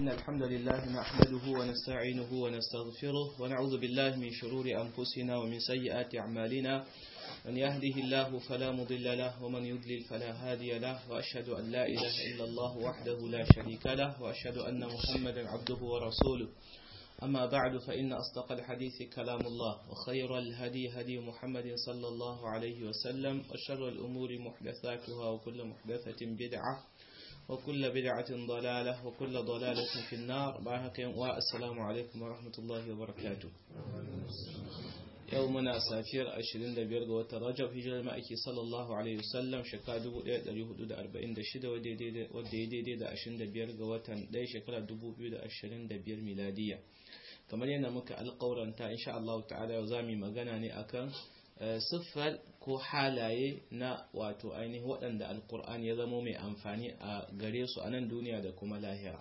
إن الحمد لله نحمده ونستعينه ونستغفره ونعوذ بالله من شرور أنفسنا ومن سيئات أعمالنا من يهده الله فلا مضل له ومن يضلل فلا هادي له وأشهد أن لا إله إلا الله وحده لا شريك له وأشهد أن محمدا عبده ورسوله أما بعد فإن أصدق الحديث كلام الله وخير الهدي هدي محمد صلى الله عليه وسلم وشر الأمور محدثاتها وكل محدثة بدعة وكل بدعة ضلالة وكل ضلالة في النار والسلام عليكم ورحمة الله وبركاته يومنا سافير أشرين دبير وتر رجب هجر المأكي صلى الله عليه وسلم شكا دبو دي دي حدود أربعين دشد ودي دي دي دا أشرين دبير وتن دي شكرا دبو بيو دا أشرين دبير ميلادية kamar yana muka alƙawaranta insha Allah ta'ala yau za mu magana ne akan siffar ko halaye na wato ainihin waɗanda alƙur'ani ya zama mai amfani a gare su a nan duniya da kuma lahira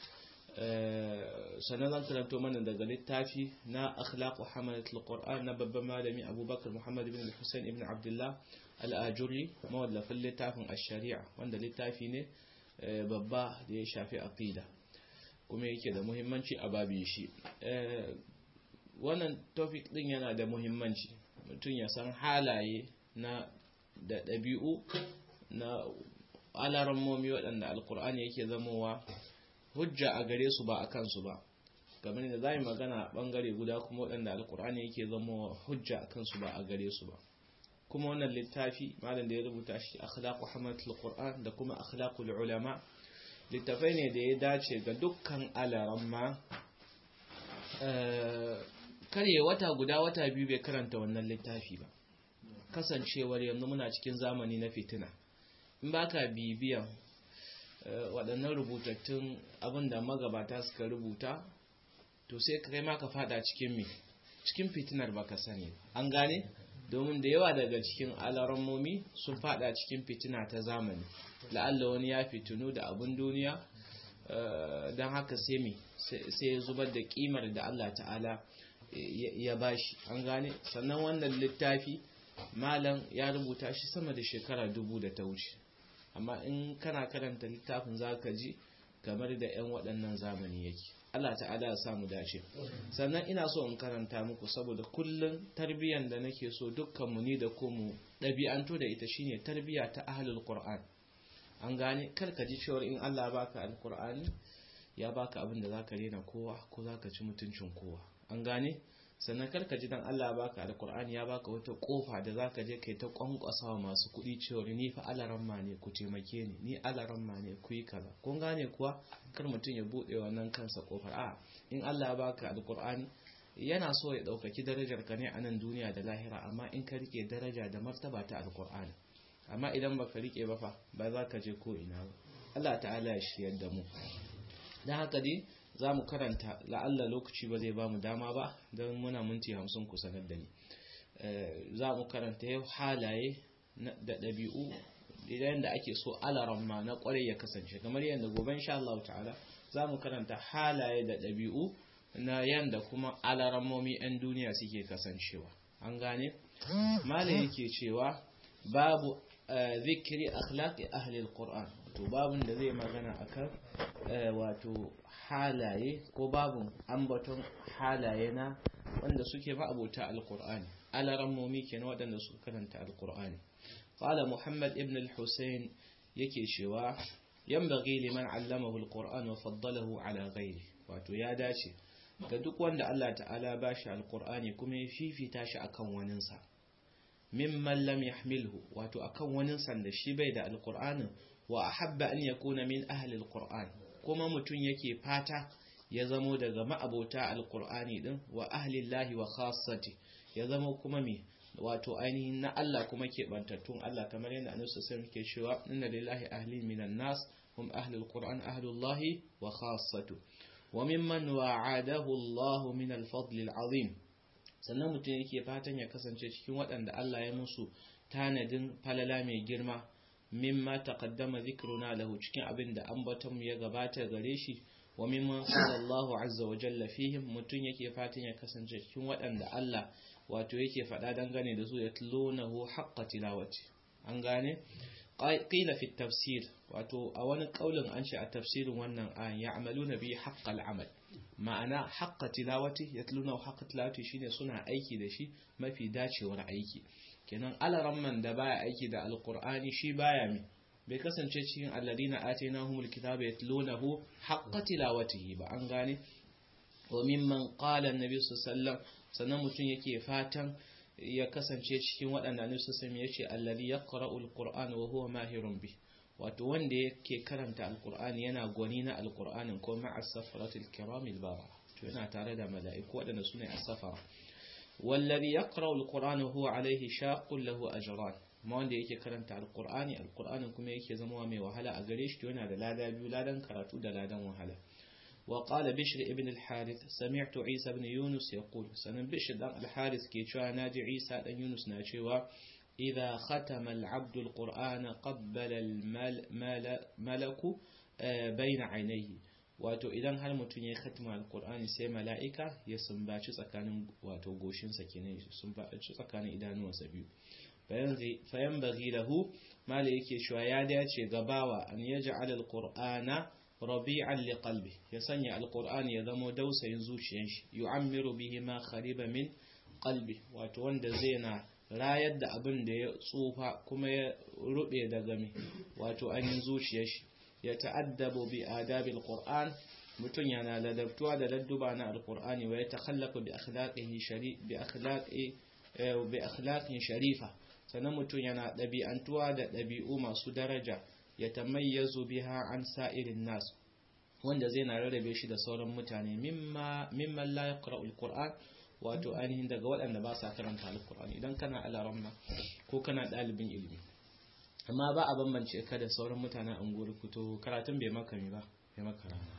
sannan zan karanto mana daga littafi na akhlaqu hamalat alquran na babban malami abubakar muhammad ibn hussein ibn abdullah al-ajuri mawallafin littafin ash-shari'a wanda littafi ne babba da ya shafi aqida kuma yake da muhimmanci a babin shi wannan topic din yana da muhimmanci mutum ya san halaye na da ɗabi'u na alarammomi waɗanda alkur'ani yake zamowa hujja a gare su ba a kansu ba kamar da za mu magana a ɓangare guda kuma waɗanda alkur'ani yake zamowa hujja a kansu ba a gare su ba kuma wannan littafi malam da ya rubuta shi akhlaqu hamatul qur'an da kuma akhlaqul ulama littafai ne da ya dace ga dukkan alaramma karye wata guda wata biyu bai karanta wannan littafi ba kasancewar yanzu muna cikin zamani na fitina in baka bibiyan waɗannan rubutattun abin da magabata suka rubuta to sai kai ma ka fada cikin me cikin fitinar baka sani an gane domin da yawa daga cikin alarammomi sun fada cikin fitina ta zamani la'alla wani ya fitinu da abin duniya don haka sai mi sai ya zubar da kimar da Allah ta'ala ya bashi an gane sannan wannan littafi malam ya rubuta shi sama da shekara dubu da ta wuce amma in kana karanta littafin za ka ji kamar da 'yan waɗannan zamani yake Allah ta'ala ya samu dace sannan ina so in karanta muku saboda kullum tarbiyyar da nake so dukkanmu ni da ku mu ɗabi'antu da ita shine tarbiyya ta ahlul qur'an an gane kar ka ji cewa in Allah baka alqur'ani ya baka abin da zaka rena kowa ko zaka ci mutuncin kowa an gane sannan kar ka ji dan Allah baka alqur'ani ya baka wata kofa da zaka je kai ta kwankwasawa masu kuɗi cewa ni fa alaramma ne ku taimake ni ni alaramma ne ku yi kaza kun gane kuwa kar mutum ya bude wannan kansa kofar a in Allah ya baka alqur'ani yana so ya ɗaukaki darajar ka ne a nan duniya da lahira amma in ka rike daraja da martaba ta alqur'ani amma idan baka rike ba fa ba za ka je ko ina ba Allah ta'ala ya shiryar da mu dan haka dai za mu karanta la'alla lokaci ba zai ba mu dama ba don muna minti hamsin ku sanar da ni za mu karanta yau halaye da ɗabi'u idan da ake so alaramma na ƙwarai ya kasance kamar yadda gobe insha Allah ta'ala za mu karanta halaye da ɗabi'u na yadda kuma alarammomi 'yan duniya suke kasancewa an gane malai yake cewa babu zikiri akhlaqi ahli alquran to babun da zai magana akan wato halaye ko babun ambaton halaye na wanda suke ba abota alqur'ani alarammomi kenan waɗanda suka karanta alqur'ani qala muhammad ibn al-husayn yake cewa yanbaghi liman allamahu alqur'an wa faddalahu ala ghairi wato ya dace ga duk wanda Allah ta'ala ba shi alqur'ani kuma ya fifita shi akan waninsa mimman lam yahmilhu wato akan wani sanda shi bai da alqur'anin wa ahabba an yakuna min ahli alqur'an kuma mutun yake fata ya zamo daga ma'abota alqur'ani din wa ahli llahi wa khassati ya zamo kuma me wato ainihin na Allah kuma ke bantattun Allah kamar yadda annabi sallallahu alaihi cewa inna lillahi ahli minan nas hum ahli alqur'an ahlullahi wa khassatu wa mimman wa'adahu Allah min al-fadl al-azim sannan mutum yake fatan ya kasance cikin waɗanda Allah ya musu tanadin falala mai girma mimma taqaddama zikruna lahu cikin abin da ambaton ya gabata gare shi wa mimman sallallahu azza wa jalla fihim mutum yake fatan ya kasance cikin waɗanda Allah wato yake faɗa dangane da su ya tlunahu haqqa tilawati an gane qila fi tafsir wato a wani kaulin an ce a tafsirin wannan ayan ya'maluna bi haqqal amal ma'ana haqqa tilawati yatluna haqqa tilawati shine suna aiki da shi mafi dacewar aiki kenan alaramman da baya aiki da alqur'ani shi baya mi bai kasance cikin alladina atainahumul kitaba yatlunahu haqqa tilawatihi ba an gane wa mimman qala annabi sallallahu sannan mutum yake fatan ya kasance cikin waɗanda annabi sallallahu ya ce alladhi yaqra'u alqur'ana wa huwa mahirun bi wato wanda yake karanta alqur'ani yana gwani na alqur'anin ko ma'a safaratil kiramil bara to yana tare da mala'iku waɗanda sune as-safara والذي يقرأ القرآن هو عليه شاق له أجران ma wanda yake karanta alkur'ani alkur'anin kuma yake zama mai wahala a gare shi yana da lada biyu ladan karatu da ladan wahala wa qala bishr ibn al-harith sami'tu isa ibn yunus yaqul sanan bishr dan al-harith ke cewa naji isa dan yunus na cewa idha khatama al-abdu al-qur'ana qabbala al-malaku bayna aynayhi wato idan har mutum ya khatima al-qur'ani sai mala'ika ya sumbaci tsakanin wato goshinsa kenan sumbaci tsakanin idanuwansa biyu fayan bagi lahu mala yake cewa ya dace gabawa an ya ja'al alqur'ana rabi'an liqalbi ya sanya alqur'ani ya zama dausayin zuciyar shi yu'ammiru bihi ma khariba min qalbi wato wanda zai na rayar da abin da ya tsufa kuma ya rube daga mi wato ainihin zuciyar shi ya ta'addabu bi adabil qur'an mutum yana ladabtuwa da ladduba na alqur'ani wa ya takhallaqa bi akhlaqihi shari bi akhlaqi bi akhlaqin sharifa sannan mutum yana ɗabi'antuwa da ɗabi'u masu daraja ya tamayyazu biha an sa'irin nas wanda zai na rarrabe shi da sauran mutane mimman la yaqra'ul qur'an wato ainihin daga waɗanda ba sa karanta alqur'an idan kana alaramma ko kana ɗalibin ilimi amma ba a bambance ka da sauran mutanen anguwar fito karatun bai maka ba bai maka rana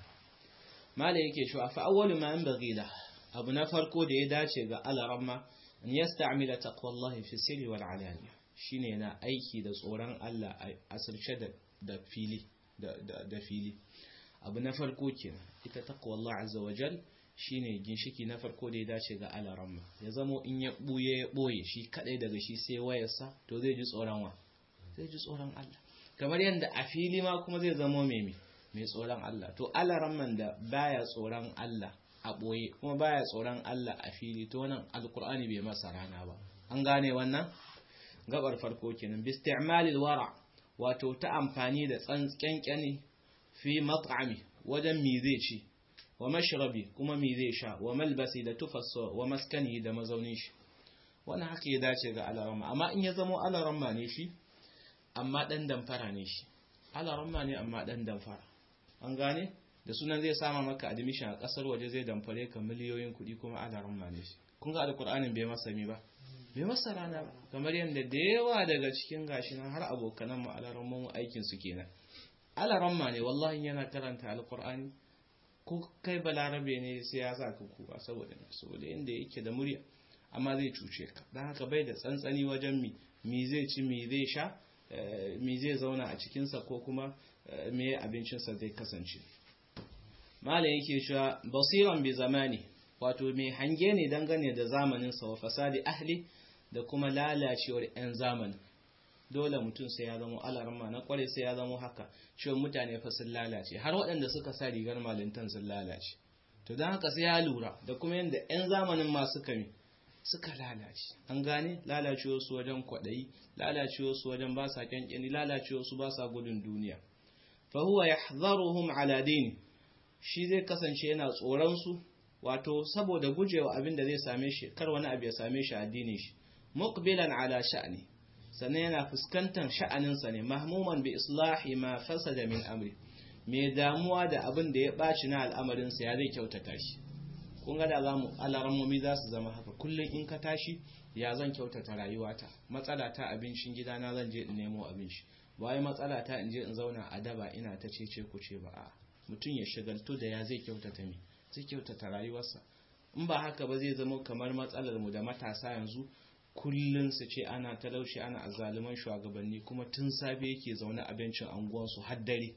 mala yake shi fa awwalu ma yanbaghi la abu na farko da ya dace ga alaramma an yasta'mila taqwallahi fi sirri wal alaniya shine yana aiki da tsoron Allah a asirce da da fili da da fili abu na farko kenan ita taqwallahi azza wajal shine ginshiki na farko da ya dace ga alaramma ya zamo in ya buye ya boye shi kadai daga shi sai wayarsa to zai ji tsoron wa zai ji tsoron Allah kamar yadda a fili ma kuma zai zamo mai mai tsoron Allah to alaramman da baya tsoron Allah a ɓoye kuma baya tsoron Allah a fili to wannan alkur'ani bai masa rana ba an gane wannan gabar farko kenan bi isti'malil wara wato ta amfani da tsantsankani fi mat'ami wajen mi zai ci wa mashrabi kuma mi zai sha wa malbasi da tufassa wa maskani da mazaunin shi wannan haka ya dace ga alarama amma in ya zamo alarama ne shi amma dan damfara ne shi alarama ne amma dan damfara an gane da sunan zai sama maka admission a kasar waje zai damfare ka miliyoyin kuɗi kuma alaran ma ne shi kun ga alkur'anin bai masa mi ba bai masa rana ba kamar yadda da yawa daga cikin gashi nan har abokanan mu alaran mu aikin su kenan alaran ma ne wallahi yana karanta alkur'ani ko kai balarabe ne sai ya sa ka kuka saboda saboda inda yake da murya amma zai cuce ka dan haka bai da tsantsani wajen mi mi zai ci mi zai sha mi zai zauna a cikinsa ko kuma me abincinsa zai kasance malam yake cewa basiran bi zamani wato mai hange ne dangane da zamanin sa wa fasadi ahli da kuma lalacewar yan zamanin dole mutum sai ya zama alarma na kware sai ya zama haka cewa mutane fa sun lalace har waɗanda suka sa rigar malintan sun lalace to don haka sai ya lura da kuma yadda yan zamanin ma suka mi suka lalace an gane lalacewar su wajen kwaɗayi lalacewar su wajen ba sa kyankyani lalacewar su ba sa gudun duniya fa huwa yahdharuhum ala dini shi zai kasance yana tsoronsu wato saboda gujewa abin da zai same shi kar wani abu ya same shi addinin shi muqbilan ala sha'ni sannan yana fuskantar sha'aninsa ne mahmuman bi islahi ma fasada min amri mai damuwa da abin da ya baci na al'amarinsa ya zai kyautata shi kun ga da zamu alarammomi za su zama haka kullum in ka tashi ya zan kyautata rayuwata matsala ta abincin gidana zan je in nemo abinci ba matsala ta in je in zauna a daba ina ta cece ku ce ba a'a mutum ya shagaltu da ya zai kyautata mi zai kyautata rayuwarsa in ba haka ba zai zama kamar matsalar mu da matasa yanzu kullun su ce ana talauci ana azzaluman shugabanni kuma tun safe yake zaune a bencin anguwansu har dare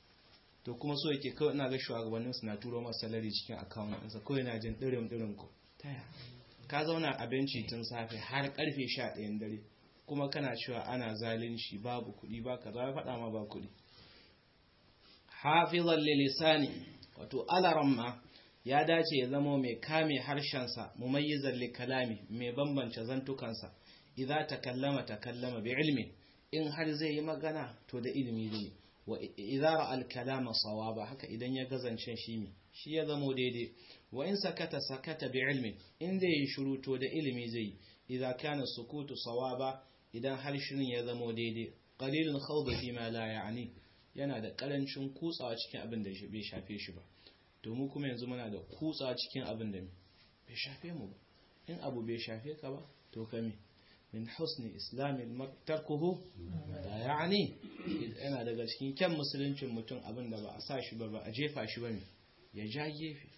to kuma so yake kawai ina ga shugabannin su na turo masa salari cikin account ɗinsa kawai na jin dirim dirim ko taya ka zauna a benci tun safe har karfe 11 dare kuma kana cewa ana zalunci babu kuɗi ba ka za faɗa ma ba kuɗi hafizan lilisani wato alaramma ya dace ya zama mai kame harshensa mumayyizan likalami mai bambance zantukansa idza takallama takallama bi ilmi in har zai yi magana to da ilimi zai wa idza ra'a al-kalama sawaba haka idan ya gazance shi mi shi ya zamo daidai wa in sakata sakata bi ilmi in zai yi shiru to da ilimi zai idza kana sukutu sawaba idan har shirin ya zamo daidai qalilun khawda fi ma la ya'ni yana da karancin kutsawa cikin abin da bai shafe shi ba to mu kuma yanzu muna da kutsawa cikin abin da bai shafe mu ba in abu bai shafe ka ba to kame min husni islamin tarkuhu da ya'ani yana daga cikin kyan musuluncin mutum abin da ba a sa shi ba ba a jefa shi ba ne ya ja gefe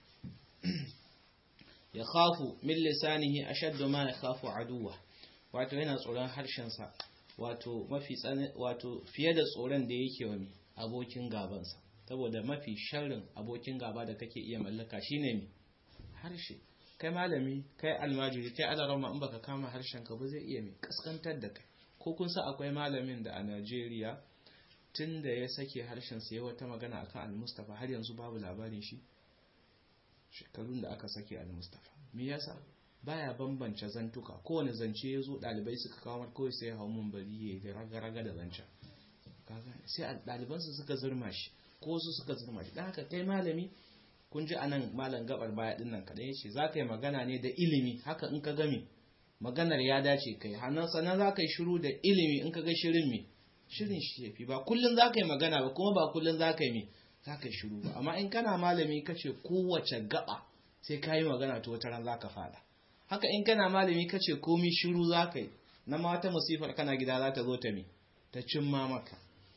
ya khafu min lisanihi ashaddu ma ya khafu aduwa wato yana tsoron harshensa wato mafi wato fiye da tsoron da yake wa abokin gabansa saboda mafi sharrin abokin gaba da kake iya mallaka shine me harshe kai malami kai almajiri kai alarama in baka kama harshen ka ba zai iya mai kaskantar da kai ko kun sa akwai malamin da a Najeriya tun da ya sake harshen sa ya wata magana akan al-Mustafa har yanzu babu labarin shi shekarun da aka sake al-Mustafa me yasa baya bambance zantuka kowane zance ya zo dalibai suka kawo mar kawai sai ya hau mun bari ya raga-raga da zancen sai ɗalibansu suka zurma shi ko su suka zurma shi don haka kai malami kun ji anan malam gabar baya din nan kaɗai yace za ka yi magana ne da ilimi haka in ka gami maganar ya dace kai hannun sannan za ka yi shiru da ilimi in ka ga shirin me shirin shi yafi ba kullum za ka yi magana ba kuma ba kullum za ka yi me za ka yi shiru ba amma in kana malami ka ce kowace gaba sai ka yi magana to wata ran za ka fada haka in kana malami ka ce komi shiru za ka yi na ma wata musifar kana gida za ta zo ta me ta cimma maka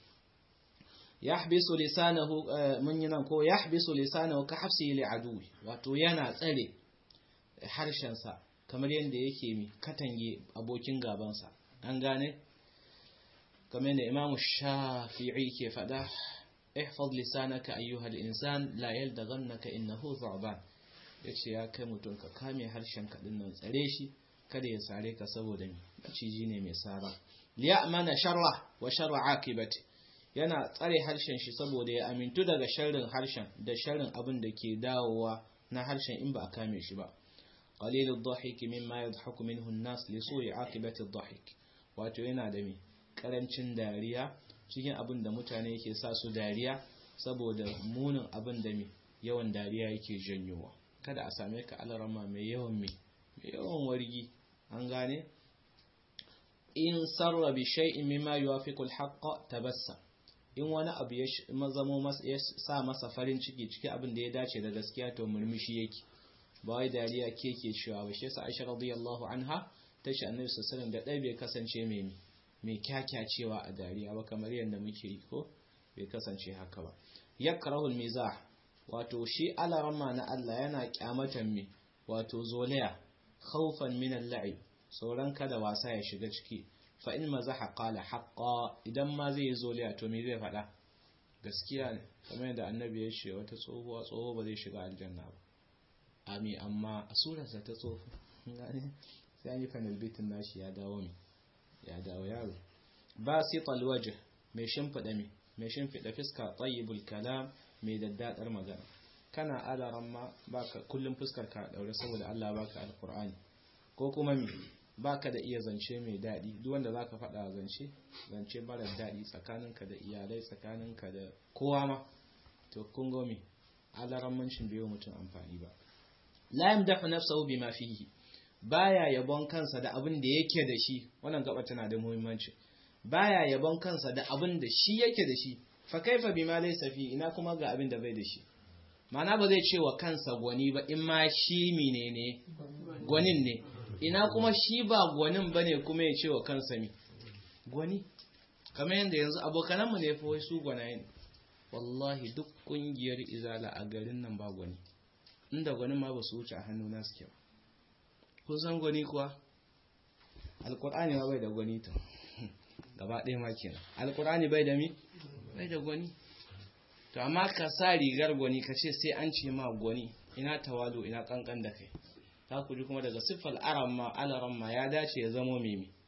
yahbisu lisanahu mun yi nan ko yahbisu lisanahu ka hafsi li aduwi wato yana tsare harshensa kamar yadda yake mi katange abokin gabansa an gane kamar yadda imamu shafi'i ke faɗa ihfaz lisanaka ayyuha al-insan la yaldaghannaka innahu thu'ban yace ya kai mutum ka kame harshen ka dinnan tsare shi kada ya sare ka saboda mi maciji ne mai sara liya'mana sharra wa sharra akibati yana tsare harshen shi saboda ya amintu daga sharrin harshen da sharrin abin da ke dawowa na harshen in ba a kame shi ba qalilud dhahik mimma yadhaku minhu an-nas li su'i aqibati ad-dhahik wato yana da mi karancin dariya cikin abin da mutane yake sa su dariya saboda munin abin da mi yawan dariya yake janyowa kada a same ka alarama mai yawan mi mai yawan wargi an gane in sarra bi shay'in mimma yuwafiqu al-haqq tabassam in wani abu ya zamo ya sa masa farin ciki ciki abin da ya dace da gaskiya to murmushi yake ba wai dariya ke ke cewa ba shi yasa Aisha radiyallahu anha ta ce Annabi sallallahu da dai bai kasance mai mai kyakyacewa a dariya ba kamar yadda muke yi ko bai kasance haka ba yakrahu al-mizah wato shi alarama na Allah yana kyamatan me wato zolaya khawfan min al-la'ib sauran kada wasa ya shiga ciki fa in mazaha qala haqqa idan ma zai yi zoliya to me zai faɗa gaskiya ne kamar yadda annabi ya ce wata tsohuwa tsoho ba zai shiga aljanna ba ami amma a surarsa ta tsoho gane sai an yi fanil bitin nashi ya dawo mi ya dawo yaro ba sital waje mai shimfiɗa mi mai shimfiɗa fiska tayyibul kalam mai daddadar magana kana alaran ma baka kullum fuskar ka daure saboda Allah baka alqur'ani ko kuma mi baka da iya zance mai daɗi duk wanda zaka faɗa zance zance mara daɗi tsakaninka da iyalai tsakaninka da kowa ma to kun ga me alarammancin bai mutum amfani ba la yamdahu nafsahu bima fihi baya yabon kansa da abin da yake da shi wannan gaba tana da muhimmanci baya yabon kansa da abin da shi yake da shi fa kaifa bima laysa fi ina kuma ga abin da bai da shi ma'ana ba zai ce wa kansa gwani ba in ma shi menene gwanin ne ina kuma shi ba gwanin bane kuma ya ce wa kansa mi gwani kamar yadda yanzu abokananmu ne fa wai su gwanaye ne wallahi duk kungiyar izala a garin nan ba gwani inda gwanin ma ba su wuce a hannuna suke ba kun san gwani kuwa alkur'ani ma bai da gwani ta gaba ɗaya ma kenan alkur'ani bai da mi bai da gwani to amma ka sa rigar gwani ka ce sai an ce ma gwani ina tawalo ina kankan da kai ta ku ji kuma daga siffar aran ma alaran ma ya dace ya zamo mimi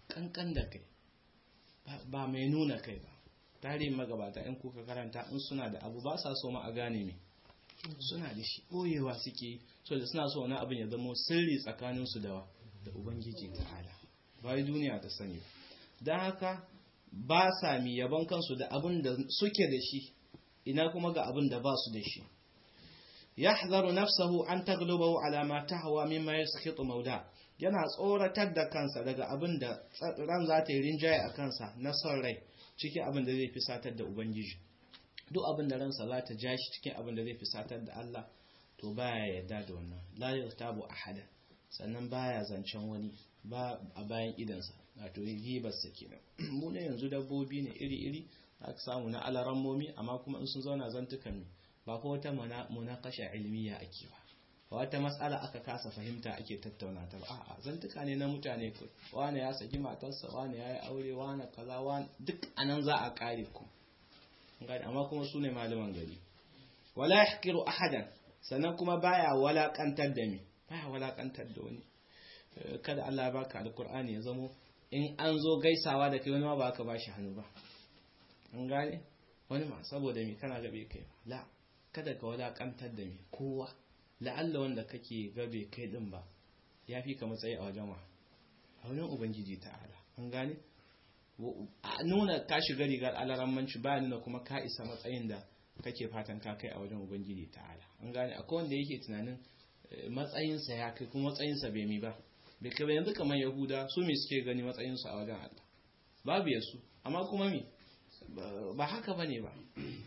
kankan da kai ba mai nuna kai ba tarihin magabata in kuka karanta in suna da abu ba sa so ma a gane me suna da shi ɓoyewa suke so da suna so wani abin ya zama sirri tsakaninsu da da ubangiji ta'ala bai duniya ta sani don haka ba sa mi yaban kansu da abin da suke da shi ina kuma ga abin da ba su da shi yahzaru nafsahu an taglubahu ala ma tahwa mimma yaskhitu mauda yana tsoratar da kansa daga abin da ran za ta yi rinjaye a kansa na son rai cikin abin da zai fi satar da ubangiji duk abin da ransa za ta ja shi cikin abin da zai fi satar da Allah to baya yarda da wannan la yartabu ahada sannan baya zancen wani ba a bayan idansa wato gibarsa kenan mu ne yanzu dabbobi ne iri-iri aka samu na alarammomi amma kuma in sun zauna zantukan ne ba ko wata munakasha ilmiya ake ba ba wata matsala aka kasa fahimta ake tattauna ta ba a'a zantuka ne na mutane ko wani ya saki matarsa wani ya yi aure wani kaza wani duk anan za a kare ku amma kuma su ne malaman gari wala yahqiru ahadan sannan kuma baya walakantar da me baya walakantar da wani kada Allah ya baka alkur'ani ya zamo in an zo gaisawa da kai wani ma ba ka bashi hannu ba an gane wani ma saboda me kana gabe kai la kada ka walakantar da me kowa la'alla wanda kake gabe kai din ba ya fi ka matsayi a wajen wa a wajen ubangiji ta'ala an gane a nuna ka shiga rigar alarammanci ba nuna kuma ka isa matsayin da kake fatan ka kai a wajen ubangiji ta'ala an gane akwai wanda yake tunanin matsayinsa ya kai kuma matsayinsa bai mi ba bai kai yanzu kamar yahuda su me suke gani matsayinsu a wajen Allah babu yasu amma kuma mi ba haka bane ba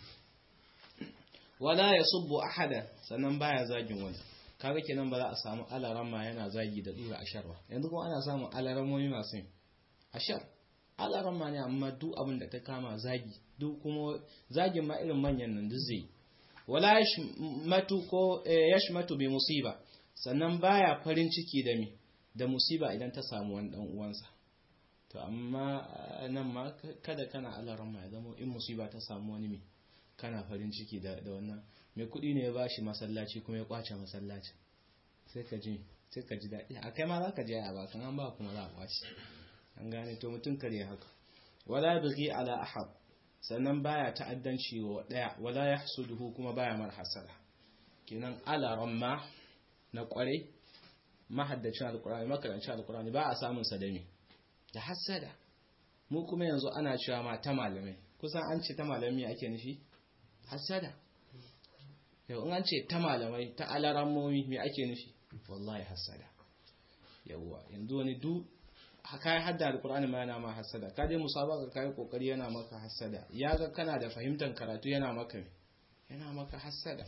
wala yasubbu ahada sannan baya zagin wani kaga kenan ba za a samu alaramma yana zagi da dura asharwa yanzu kuma ana samun alaramomi masu yin ashar alaramma ne amma duk abin da ta kama zagi duk kuma zagin ma irin manyan nan duk zai wala yashmatu ko yashmatu bi musiba sannan baya farin ciki da mi da musiba idan ta samu wani dan uwansa to amma nan ma kada kana alaramma ya zama in musiba ta samu wani mi kana farin ciki da wannan mai kuɗi ne ya bashi masallaci kuma ya kwace masallaci sai ka ji sai ka ji daɗi a kai ma za ka je a bakan an ba kuma za a kwace an gane to mutum kare haka wala bighi ala ahad sannan baya ta'addanci wa daya wala yahsuduhu kuma baya mar hasada kenan ala ramma na kware mahaddacin alqur'ani makarancin alqur'ani ba a samun sadami da hasada mu kuma yanzu ana cewa ma ta malamai kusan an ce ta malami ake nufi hasada yau in an ce ta malamai ta alarammomi me ake nufi wallahi hasada yawwa yanzu wani du ka yi hadda alkur'ani ma yana ma hasada ka je musabaka ka yi kokari yana maka hasada ya ga kana da fahimtar karatu yana maka yana maka hasada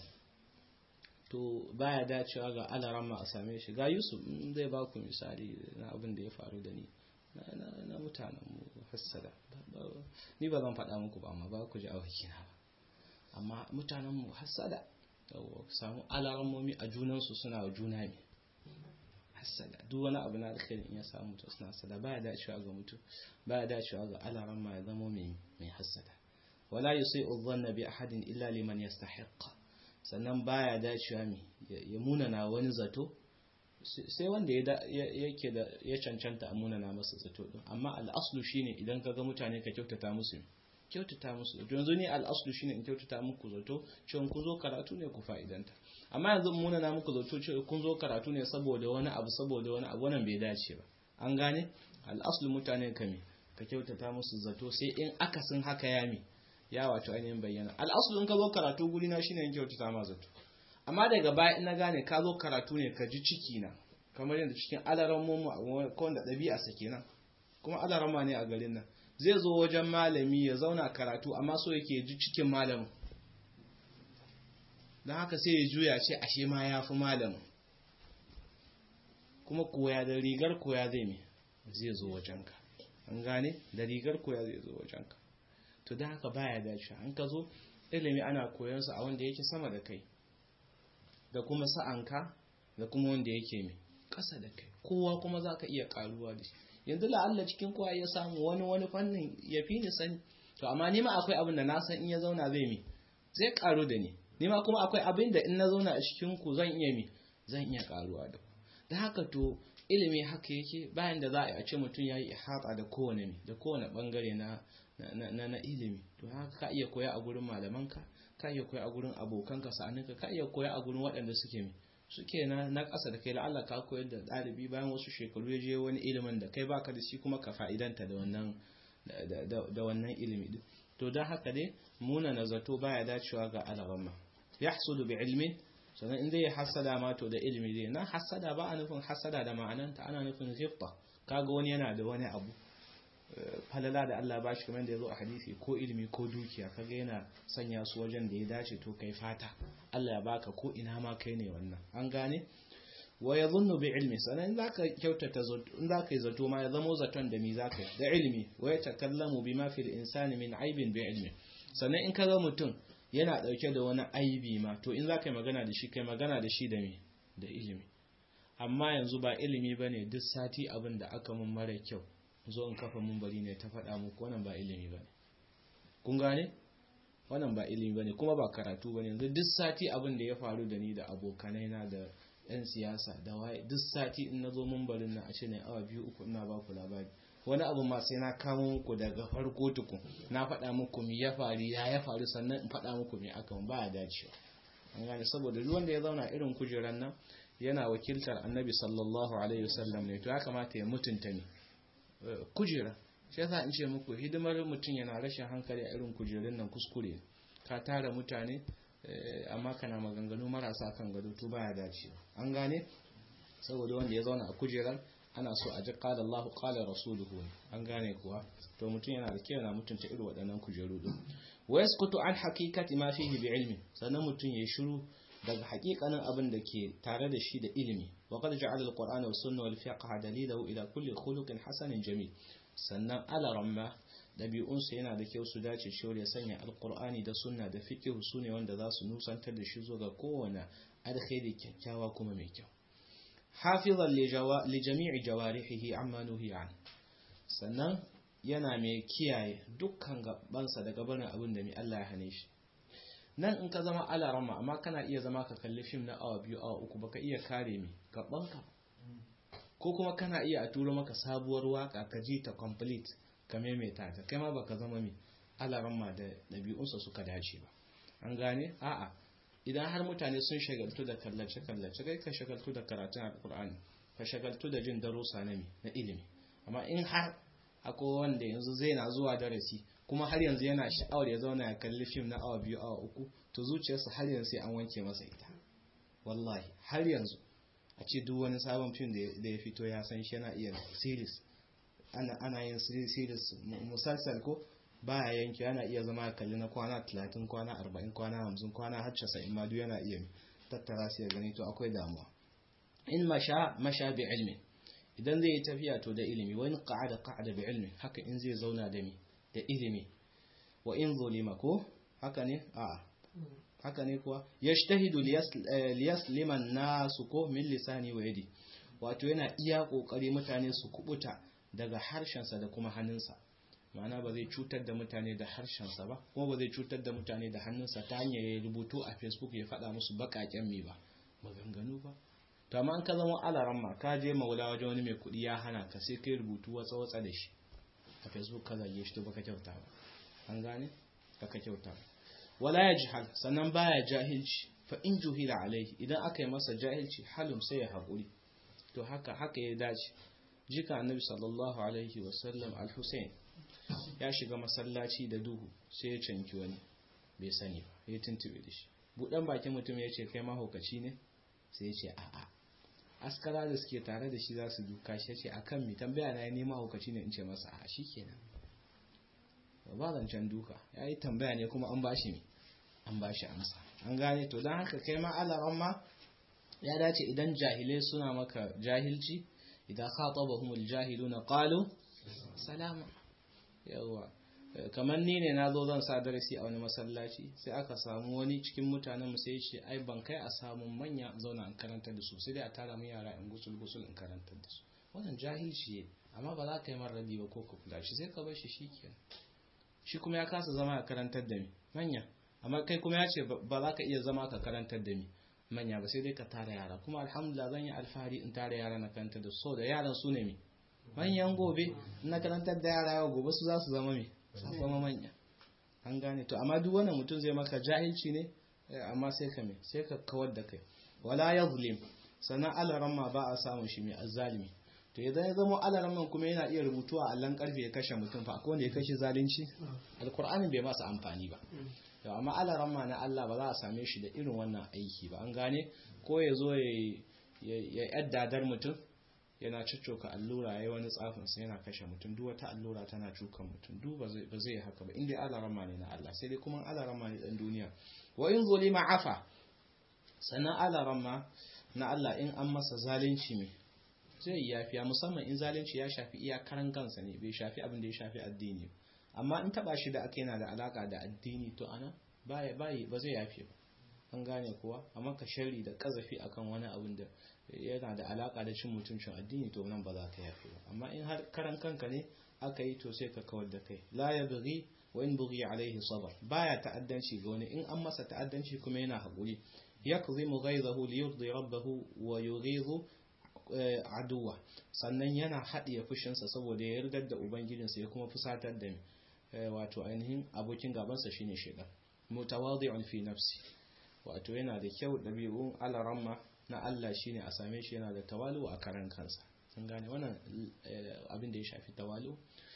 to baya dacewa ga alaramma a same shi ga yusuf zai ba ku misali na abin da ya faru da ni na mutanen mu hasada ni ba zan faɗa muku ba amma ba ku ji a wakina ba amma mutanen mu hasada samu alarammomi a junansu suna wa juna ne hasada duk wani abu na alkhairin in ya samu to suna hasada baya dacewa ga mutum baya dacewa ga alaramma ya zama mai mai hasada wala yusi'u dhanna bi ahadin illa liman yastahiqqa sannan baya dacewa mai ya munana wani zato sai wanda yake da ya cancanta a munana masa zato din amma al'aslu shine idan ka ga mutane ka kyautata musu kyautata musu zato yanzu ne al'aslu shine in kyautata muku zato cewa kun zo karatu ne ku fa'idanta amma yanzu muna na muku zato cewa kun zo karatu ne saboda wani abu saboda wani abu wannan bai dace ba an gane al'aslu mutane ka me ka kyautata musu zato sai in akasin haka ya mi ya wato ainihin bayyana al'aslu in ka zo karatu guri na shine in kyautata ma zato amma daga baya in na gane ka zo karatu ne ka ji ciki na kamar yadda cikin alaran mu ko wanda ɗabi'a sa kenan kuma alarama ne a garin nan zai zo wajen malami ya zauna karatu amma so yake ji cikin malamin don haka sai ya juya ce ashe ma ya fi malamin kuma koya da rigar koya zai me zai zo wajenka an gane da rigar koya zai zo wajenka to don haka baya dace an ka zo ilimi ana koyarsa a wanda yake sama da kai da kuma sa'anka da kuma wanda yake mai ƙasa da kai kowa kuma za ka iya ƙaruwa da shi yanzu la'alla cikin kowa ya samu wani wani fannin ya fi ni sani to amma nima akwai abin da na san in ya zauna zai mi zai karu da ni nima kuma akwai abin da in na zauna a cikin ku zan iya mi zan iya karuwa da da haka to ilimi haka yake bayan da za a ce mutum ya yi ihata da kowane da kowane bangare na na na ilimi to haka ka iya koya a gurin malamanka ka iya koya a gurin abokanka sa'aninka ka iya koya a gurin waɗanda suke mi suke na na ƙasa da kai la'alla ka koyar da ɗalibi bayan wasu shekaru ya je wani ilimin da kai baka da shi kuma ka fa'idanta da wannan da wannan ilimi din to don haka dai muna na zato baya dacewa ga alaghamma yahsudu bi ilmin sannan in zai hasada ma to da ilimi zai na hasada ba a nufin hasada da ma'ananta ana nufin ghibta kaga wani yana da wani abu falala da Allah ba shi kamar da ya zo a hadisi ko ilimi ko dukiya kaga yana sanya su wajen da ya dace to kai fata Allah ya baka ko ina ma kai ne wannan an gane wa yadhunnu bi ilmi sanan in zaka kyautata zato in zaka yi zato ma ya zamo zaton da mi zaka da ilmi wa yatakallamu bima fil insani min aibin bi ilmi sannan in kaga mutum yana dauke da wani aibi ma to in zaka yi magana da shi kai magana da shi da me da ilimi amma yanzu ba ilimi bane duk sati abin da aka mun mara kyau zo in kafa mun bari ne ta faɗa muku wannan ba ilimi bane kun gane wannan ba ilimi bane kuma ba karatu bane yanzu duk sati abin da ya faru da ni da abokanai na da yan siyasa da waye duk sati in nazo mun barin nan a ce ne awa biyu uku ina ba ku labari wani abu ma sai na kamo muku daga farko tukun na faɗa muku mi ya faru ya ya faru sannan in faɗa muku mi aka ba ya dacewa an gane saboda duk wanda ya zauna irin kujeran nan yana wakiltar annabi sallallahu alaihi wasallam ne to ya kamata ya mutunta ni kujera shi yasa in ce muku hidimar mutum yana rashin hankali a irin kujerun nan kuskure ka tara mutane amma kana maganganu marasa kan gado to baya dacewa an gane saboda wanda ya zauna a kujerar ana so a ji qala Allahu qala rasuluhu an gane kuwa to mutum yana da kyau na mutunta irin waɗannan kujeru din wa yasqutu an haqiqati ma fihi bi ilmi sannan mutum ya shiru daga haƙiƙanin abin da ke tare da shi da ilimi wa qad ja'ala al-qur'ana was sunna wal fiqh dalilahu ila kulli khuluqin hasanin jamil sannan alaramma dabi'unsa yana da kyau su dace shi ya sanya alqur'ani da sunna da fiqh su ne wanda za su nusantar da shi zuwa ga kowane alkhairi kyakkyawa kuma mai kyau hafizan li jami'i jawarihi amma nuhi an sannan yana mai kiyaye dukkan gabansa daga barin abin da mai Allah ya hane shi nan in ka zama alarama amma kana iya zama ka kalli fim na awa biyu awa uku baka iya kare mi gabanka ko kuma kana iya a turo maka sabuwar waka ka ji ta complete ka maimaita ta kai ma baka zama mi alarama da ɗabi'unsa suka dace ba an gane a'a idan har mutane sun shagaltu da kallace kallace kai ka shagaltu da karatun alkur'ani ka shagaltu da jin darussa na mi na ilimi amma in har akwai wanda yanzu zai na zuwa darasi kuma har yanzu yana sha'awar ya zauna ya kalli fim na awa biyu awa uku to zuciyarsa har yanzu sai an wanke masa ita wallahi har yanzu a ce duk wani sabon fim da ya fito ya san shi yana iya series ana ana yin series musalsal ko baya yanke yana iya zama ya kalli na kwana 30 kwana 40 kwana 50 kwana har 90 ma duk yana iya tattara su ya gani to akwai damuwa in masha masha bi ilmi idan zai yi tafiya to da ilimi wani qa'ada qa'ada bi ilmi haka in zai zauna da mi da ilimi wa in zulima ko haka ne a haka ne kuwa yajtahidu liyaslima nasu ko min lisani wa yadi wato yana iya kokari mutane su kubuta daga harshensa da kuma hannunsa ma'ana ba zai cutar da mutane da harshensa ba kuma ba zai cutar da mutane da hannunsa ta hanyar ya rubutu a facebook ya faɗa musu baƙaƙen me ba maganganu ba to amma an ka zama alaran ma ka je maula wajen wani mai kuɗi ya hana ka sai kai rubutu watsa watsa da shi a facebook ka zage shi to baka kyauta ba an gane baka kyauta ba wala ya jihal sannan baya jahilci fa in juhila alaihi idan aka yi masa jahilci halum sai ya haƙuri to haka haka ya dace jika annabi sallallahu alaihi wasallam al-husayn ya shiga masallaci da duhu sai ya canki wani bai sani ba ya tuntube da shi buɗan bakin mutum ya ce kai mahaukaci ne sai ya ce a'a askara da suke tare da shi za su duka shi ya ce akan mi tambaya na ya nema mahaukaci ne in ce masa a shi kenan ba zancen duka ya yi tambaya ne kuma an ba shi mi an ba shi amsa an gane to don haka kai ma alaran ma ya dace idan jahilai suna maka jahilci idan khatabahumul jahiluna qalu salama yawa kamar ni ne na zo zan sa darasi a wani masallaci sai aka samu wani cikin mutanen mu sai ce ai ban kai a samu manya zauna in karantar da su sai dai a tara mu yara in gusul gusul in karantar da su wannan jahilci ne amma ba za ka yi mar rabi ba ko ka kula shi sai ka bar shi shikenan shi kuma ya kasa zama a karantar da mi manya amma kai kuma ya ce ba za ka iya zama ka karantar da mi manya ba sai dai ka tara yara kuma alhamdulillah zan yi alfahari in tara yara na kanta da so da yaran su ne mi manyan gobe na karantar da yara yau gobe su za su zama mi su zama manya an gane to amma duk wannan mutum zai maka jahilci ne amma sai ka me sai ka kawar da kai wala yazlim sannan alaran ma ba a samun shi mai azzalimi to idan ya zama alaran man kuma yana iya rubutu a allon karfe ya kashe mutum fa akwai wanda ya kashe zalunci alkur'anin bai masa amfani ba yau amma alaran ma na Allah ba za a same shi da irin wannan aiki ba an gane ko ya zo ya yaddadar mutum yana ciccoka allura yayi wani tsafin sai yana kashe mutum duk wata allura tana cukan mutum duk ba zai ba zai haka ba inda alaran ma ne na Allah sai dai kuma alaran ma ne dan duniya wa in zulima afa sannan alaran ma na Allah in an masa zalunci ne zai yi yafiya musamman in zalunci ya shafi iyakaran kansa ne bai shafi abin da ya shafi addini amma in taba shi da aka yana da alaka da addini to ana baya bayi ba zai yafi ba an gane kuwa amma ka sharri da kazafi akan wani abin da yana da alaka da cin mutuncin addini to nan ba za ka yafi ba amma in har karan kanka ne aka yi to sai ka kawar da kai la ya bughi wa in bughi alaihi sabr baya ta'addanci ga wani in an masa ta'addanci kuma yana haƙuri yakzimu ghayzahu liyurdi rabbahu wa yughizu aduwa sannan yana haɗiye fushinsa saboda ya yarda da ubangijinsa ya kuma fusatar da wato ainihin abokin gabansa shine shaitan mutawadi'un fi nafsi wato yana da kyau ɗabi'un alaramma na Allah shine a same shi yana da tawalu a karan kansa sun gane wannan abin da ya shafi tawalu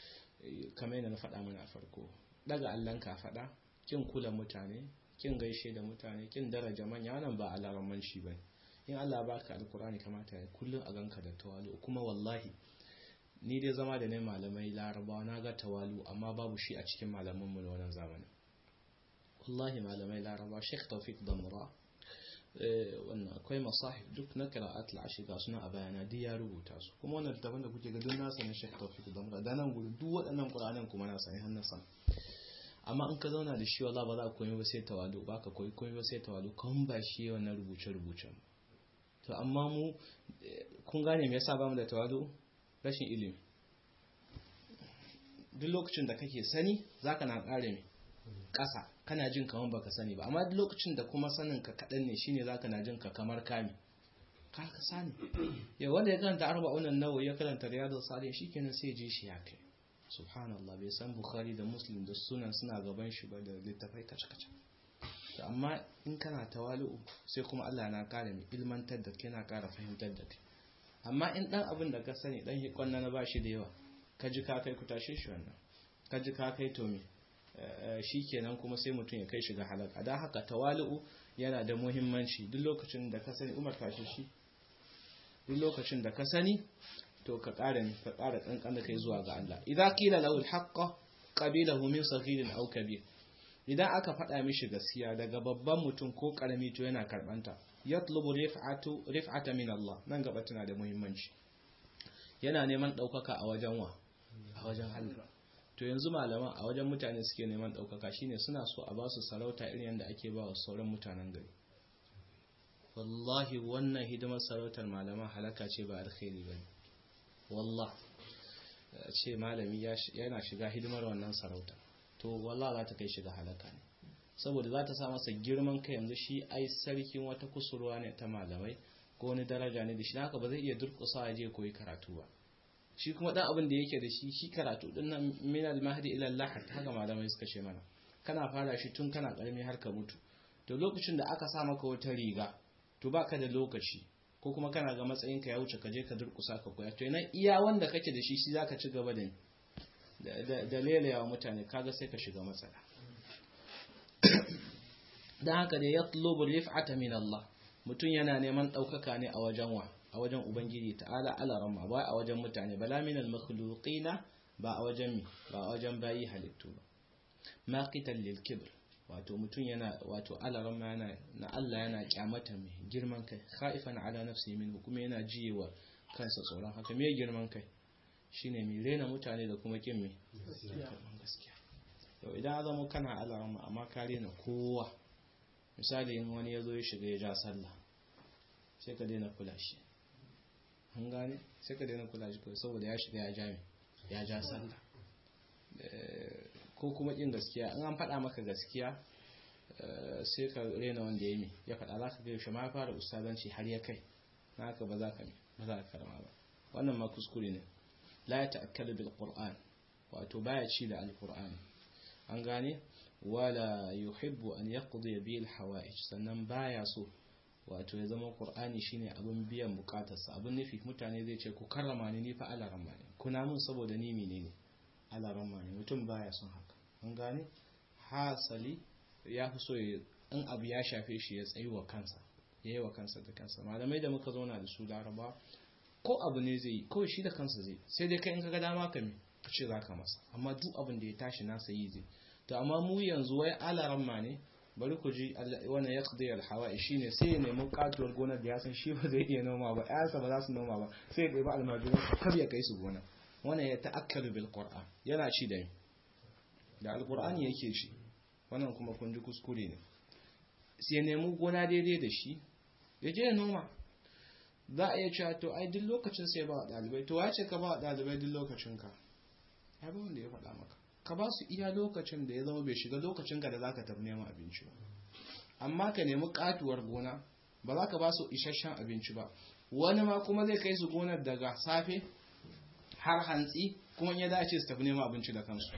kamar yadda na faɗa mana a farko daga allon ka faɗa kin kula mutane kin gaishe da mutane kin daraja manya wannan ba alaramman shi bane in Allah baka alkurani kamata ya kullum a ganka da tawalu kuma wallahi ni dai zama da ne malamai larabawa na ga tawalu amma babu shi a cikin malaman mu na wannan zamanin wallahi malamai larabawa Sheikh Tawfiq Damra wannan akwai masahif duk na qira'at al-ashr ga suna a bayana duk ya rubuta su kuma wannan littafin da kuke ga duk nasa ne Sheikh Tawfiq Damra da nan gudu duk waɗannan Qur'anan kuma na sani hannun sa amma in ka zauna da shi wallahi ba za ka koyi ba sai tawalu ba ka koyi koyi ba sai tawalu kan ba shi wannan rubuce rubucen to amma mu kun gane me yasa bamu da tawadu rashin ilimi duk lokacin da kake sani zaka na kare me ƙasa kana jin kamar baka sani ba amma duk lokacin da kuma sanin ka kaɗan ne shine zaka na jin ka kamar kame ka ka sani ya wanda ya karanta arba'un nawawi ya karanta riyadus salihin shikenan sai ji shi ya kai subhanallah bai san bukhari da muslim da sunan suna gaban shi ba da littafai kace kace to amma in kana tawali'u sai kuma Allah na kara mai ilmantar da kai na kara fahimtar da kai amma in dan abin da ka sani dan yi kwanna na bashi da yawa ka ji ka kai ku tashe shi wannan ka ji ka kai to me shikenan kuma sai mutum ya kai shi ga halaka dan haka tawali'u yana da muhimmanci duk lokacin da ka sani Umar tashe shi duk lokacin da ka sani to ka kara ka kara kankan da kai zuwa ga Allah idza qila lahu al-haqqa qabilahu min saghirin aw kabir idan aka faɗa mishi gaskiya daga babban mutum ko ƙarami to yana karɓanta yatlubu rif'atu rif'ata min Allah nan gaba tana da muhimmanci yana neman ɗaukaka a wajen wa a wajen Allah to yanzu malaman a wajen mutane suke neman ɗaukaka shine suna so a ba su sarauta irin yadda ake ba wa sauran mutanen gari wallahi wannan hidimar sarautar malaman halaka ce ba alkhairi ba wallah ce malami yana shiga hidimar wannan sarauta to wallah za ta kai shiga halaka ne saboda za ta sa masa girman kai yanzu shi ai sarkin wata kusurwa ne ta malamai ko wani daraja ne da shi haka ba zai iya durƙusa ya je koyi karatu ba shi kuma dan abin da yake da shi shi karatu din nan min al mahdi ila Allah haka malamai suka ce mana kana fara shi tun kana karami har ka mutu to lokacin da aka sa maka wata riga to baka da lokaci ko kuma kana ga matsayin ka ya wuce ka je ka durƙusa ka koya to ina iya wanda kake da shi shi zaka ci gaba da da lelayawa mutane kaga sai ka shiga matsala dan haka da yatlubu rif'ata min Allah mutum yana neman daukaka ne a wajen wa a wajen ubangiji ta'ala ala ramma ba a wajen mutane bala min al makhluqina ba a wajen mi ba a wajen bayi halittu ba maqitan lil kibr wato mutum yana wato ala ramma yana na Allah yana kyamata mai girman kai khaifan ala nafsi min kuma yana jiyewa kansa tsoron haka me girman kai shine mai rena mutane da kuma kin mai gaskiya yau idan zama kana alarama amma ka rena kowa misali in wani ya zo ya shiga ya ja sallah sai ka daina kula shi an gane sai ka daina kula shi saboda ya shiga ya ja mai ya ja sallah ko kuma kin gaskiya in an faɗa maka gaskiya sai ka rena wanda ya yi ya faɗa za ka ga yaushe ma ya fara ustazanci har ya kai na haka ba za ka ba za ka karama ba wannan ma kuskure ne la ya ta'akkalu bil qur'an wato baya ci da alqur'ani an gane wala yuhibbu an yaqdi bil hawaij sannan baya so wato ya zama qur'ani shine abin biyan bukatarsa abin nufi mutane zai ce ku karrama ni ni fa alaramma ne kuna mun saboda ni menene alaramma ne mutum baya son haka an gane hasali ya fi so in abu ya shafe shi ya tsayi wa kansa ya yi wa kansa da kansa malamai da muka zauna da su laraba ko abu ne zai yi kawai shi da kansa zai sai dai kai in kaga dama ka ka ce za ka masa amma duk abin da ya tashi nasa yi zai to amma mu yanzu wai alaramma ne bari ku ji wannan ya kudai alhawa shi ne sai ya nemi katuwar gonar da ya san shi ba zai iya noma ba ƴaƴansa ba za su noma ba sai ya ɗebi almajiran kar ya kai su gona wannan ya ta'akkalu bil qur'an yana ci da da alqur'ani yake ci wannan kuma kun ji kuskure ne sai ya nemi gona daidai da shi ya je ya noma za a iya cewa to ai duk lokacin sai ba wa ɗalibai to wace ka ba wa ɗalibai duk lokacin ka ya ba wanda ya faɗa maka ka ba su iya lokacin da ya zama bai shiga lokacin ka da za ka tafi neman abinci ba amma ka nemi katuwar gona ba za ka ba su isasshen abinci ba wani ma kuma zai kai su gonar daga safe har hantsi kuma ya dace su tafi neman abinci da kansu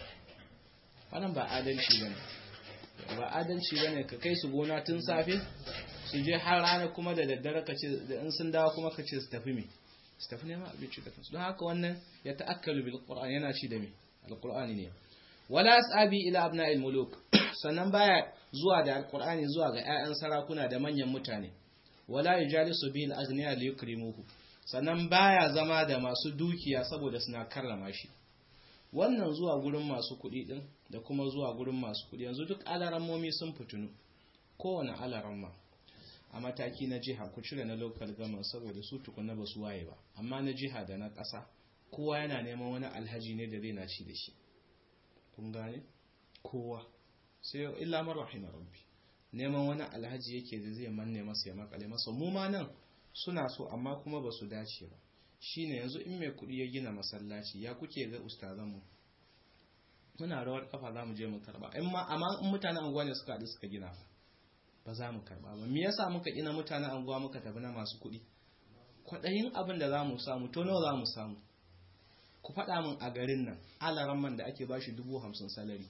wannan ba adalci ba ne ba adalci ba ne ka kai su gona tun safe su je har rana kuma da daddare ka ce da in sun dawo kuma ka ce su tafi me su tafi neman abinci da kansu don haka wannan ya ta'akkalu bil qur'an yana ci da me alqur'ani ne wala asabi ila abna'il muluk sannan baya zuwa da alqur'ani zuwa ga ƴaƴan sarakuna da manyan mutane wala yujalisu bil aghniya li yukrimuhu sannan baya zama da masu dukiya saboda suna karrama shi wannan zuwa gurin masu kuɗi din da kuma zuwa gurin masu kuɗi yanzu duk alarammomi sun fitinu kowane alaramma a mataki na jiha ku cire na local government saboda su tukuna ba su waye ba amma na jiha da na ƙasa kowa yana neman wani alhaji ne da zai na ci da shi kun gane kowa sai illa man rahima rabbi neman wani alhaji yake da zai manne masa ya makale masa mu ma nan suna so amma kuma ba su dace ba shine yanzu in mai kuɗi ya gina masallaci ya kuke ga ustazan mu muna rawar kafa za mu je mu karba amma in mutanen anguwa ne suka haɗu suka gina ba za mu karba ba me yasa muka gina mutanen anguwa muka tafi na masu kuɗi kwaɗayin abin da za mu samu to nawa za mu samu ku faɗa min a garin nan alaran man da ake bashi dubu hamsin salari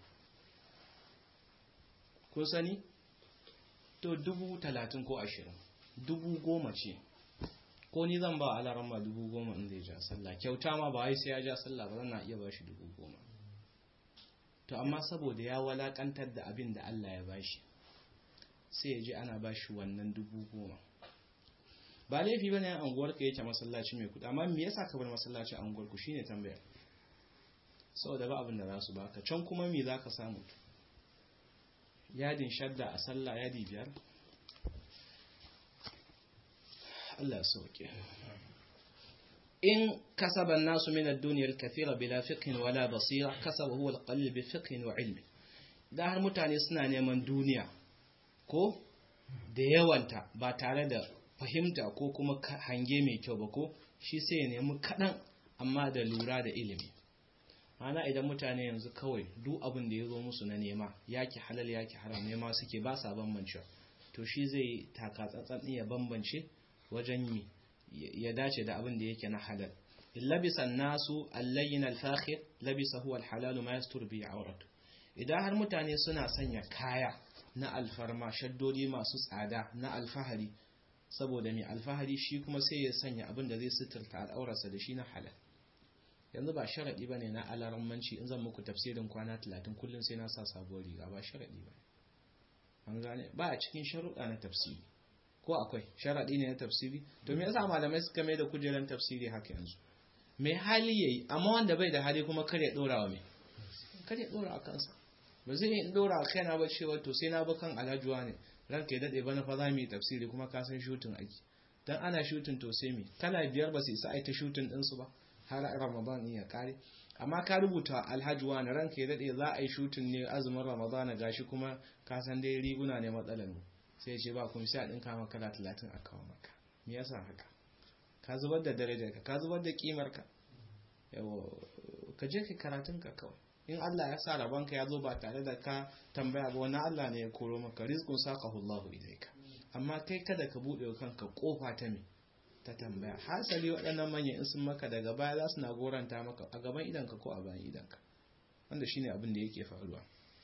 kun sani to dubu talatin ko ashirin dubu goma ce ko ni zan ba alaran ma dubu goma in zai ja sallah kyauta ma ba wai sai ya ja sallah ba zan na iya bashi dubu goma to amma saboda ya walakantar da abin da Allah ya bashi sai ya ji ana bashi wannan dubu goma ba laifi bane an anguwar ka yake masallaci mai kudi amma me yasa ka bar masallaci anguwar ku shine tambayar saboda ba abin da za su baka can kuma me zaka samu yadin shadda a sallah yadi biyar Allah ya sauke in kasaba nasu min ad-dunya al-kathira bila fiqhin wala basira kasaba huwa al-qalil bi fiqhin wa ilmi da har mutane suna neman duniya ko da yawanta ba tare da fahimta ko kuma hange mai kyau ba ko shi sai ya nemi kaɗan amma da lura da ilimi mana idan mutane yanzu kawai duk abin da ya zo musu na nema yaki halal yaki haram nema suke ba sa bambance to shi zai taka tsantsan ya bambance wajen yi ya dace da abin da yake na halal labisa nasu allayin alfakhir labisa huwa alhalalu ma yastur bi auratu idan har mutane suna sanya kaya na alfarma shaddodi masu tsada na alfahari saboda mai alfahari shi kuma sai ya sanya abin da zai suturta al'aurarsa da shi na halal yanzu ba sharaɗi ba ne na alarammanci in zan muku tafsirin kwana talatin kullum sai na sa sabuwar riga ba sharaɗi ba an gane ba a cikin sharuɗa na tafsiri ko akwai sharaɗi ne na tafsiri to me yasa malamai suka mai da kujeran tafsiri haka yanzu mai hali yayi amma wanda bai da hali kuma kar ya ɗora wa mai kar ya ɗora a kansa ba zai yi ɗora a kaina ba cewa to sai na bi kan alhajuwa ne ranka ya daɗe bana fa za mu yi tafsiri kuma ka san shutin aiki dan ana shutin to sai me kala biyar ba su isa ai ta shutin ɗinsu ba har ramadan ya kare amma ka rubuta alhaji wani ranka ya daɗe za a yi shutin ne azumin ramadan gashi kuma ka san dai riguna ne matsalar mu sai ya ce ba kuma sai a ɗinka maka kala talatin a kawo maka me yasa haka ka zubar da darajar ka ka zubar da kimar ka yawa ka je ka karatun ka kawai in Allah ya sa rabanka ya zo ba tare da ka tambaya ba wani Allah ne ya koro maka rizqun saqahu Allahu ilayka amma kai kada ka bude kanka kofa ta me ta tambaya hasali waɗannan manyan in sun maka daga baya za su na goranta maka a gaban idanka ko a bayan idanka wanda shine abin da yake faruwa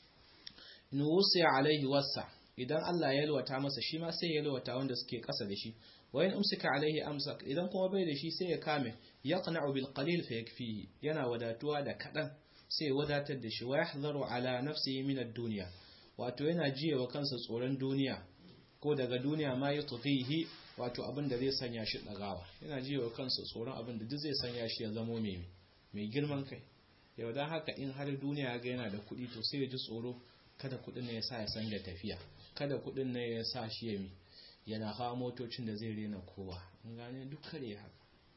in wusiya alaihi wasa idan Allah ya yalwata masa shi ma sai ya yalwata wanda suke ƙasa da shi wa in umsika alaihi amsak idan kuma bai da shi sai ya kame yaqna'u bil qalil fa yakfihi yana wadatuwa da kadan sai ya wadatar da shi wa yahdharu ala nafsihi min ad-dunya wato yana jiyewa kansa tsoron duniya ko daga duniya ma ya tufihi wato abin da zai sanya shi dagawa yana jiyewa kansa tsoron abin da duk zai sanya shi ya zamo mai mai girman kai yau dan haka in har duniya ga yana da kuɗi to sai ya ji tsoro kada kuɗin ne ya sa ya sanya tafiya kada kuɗin ne ya sa shi ya mi yana hawa motocin da zai rena kowa in gane duk kare haka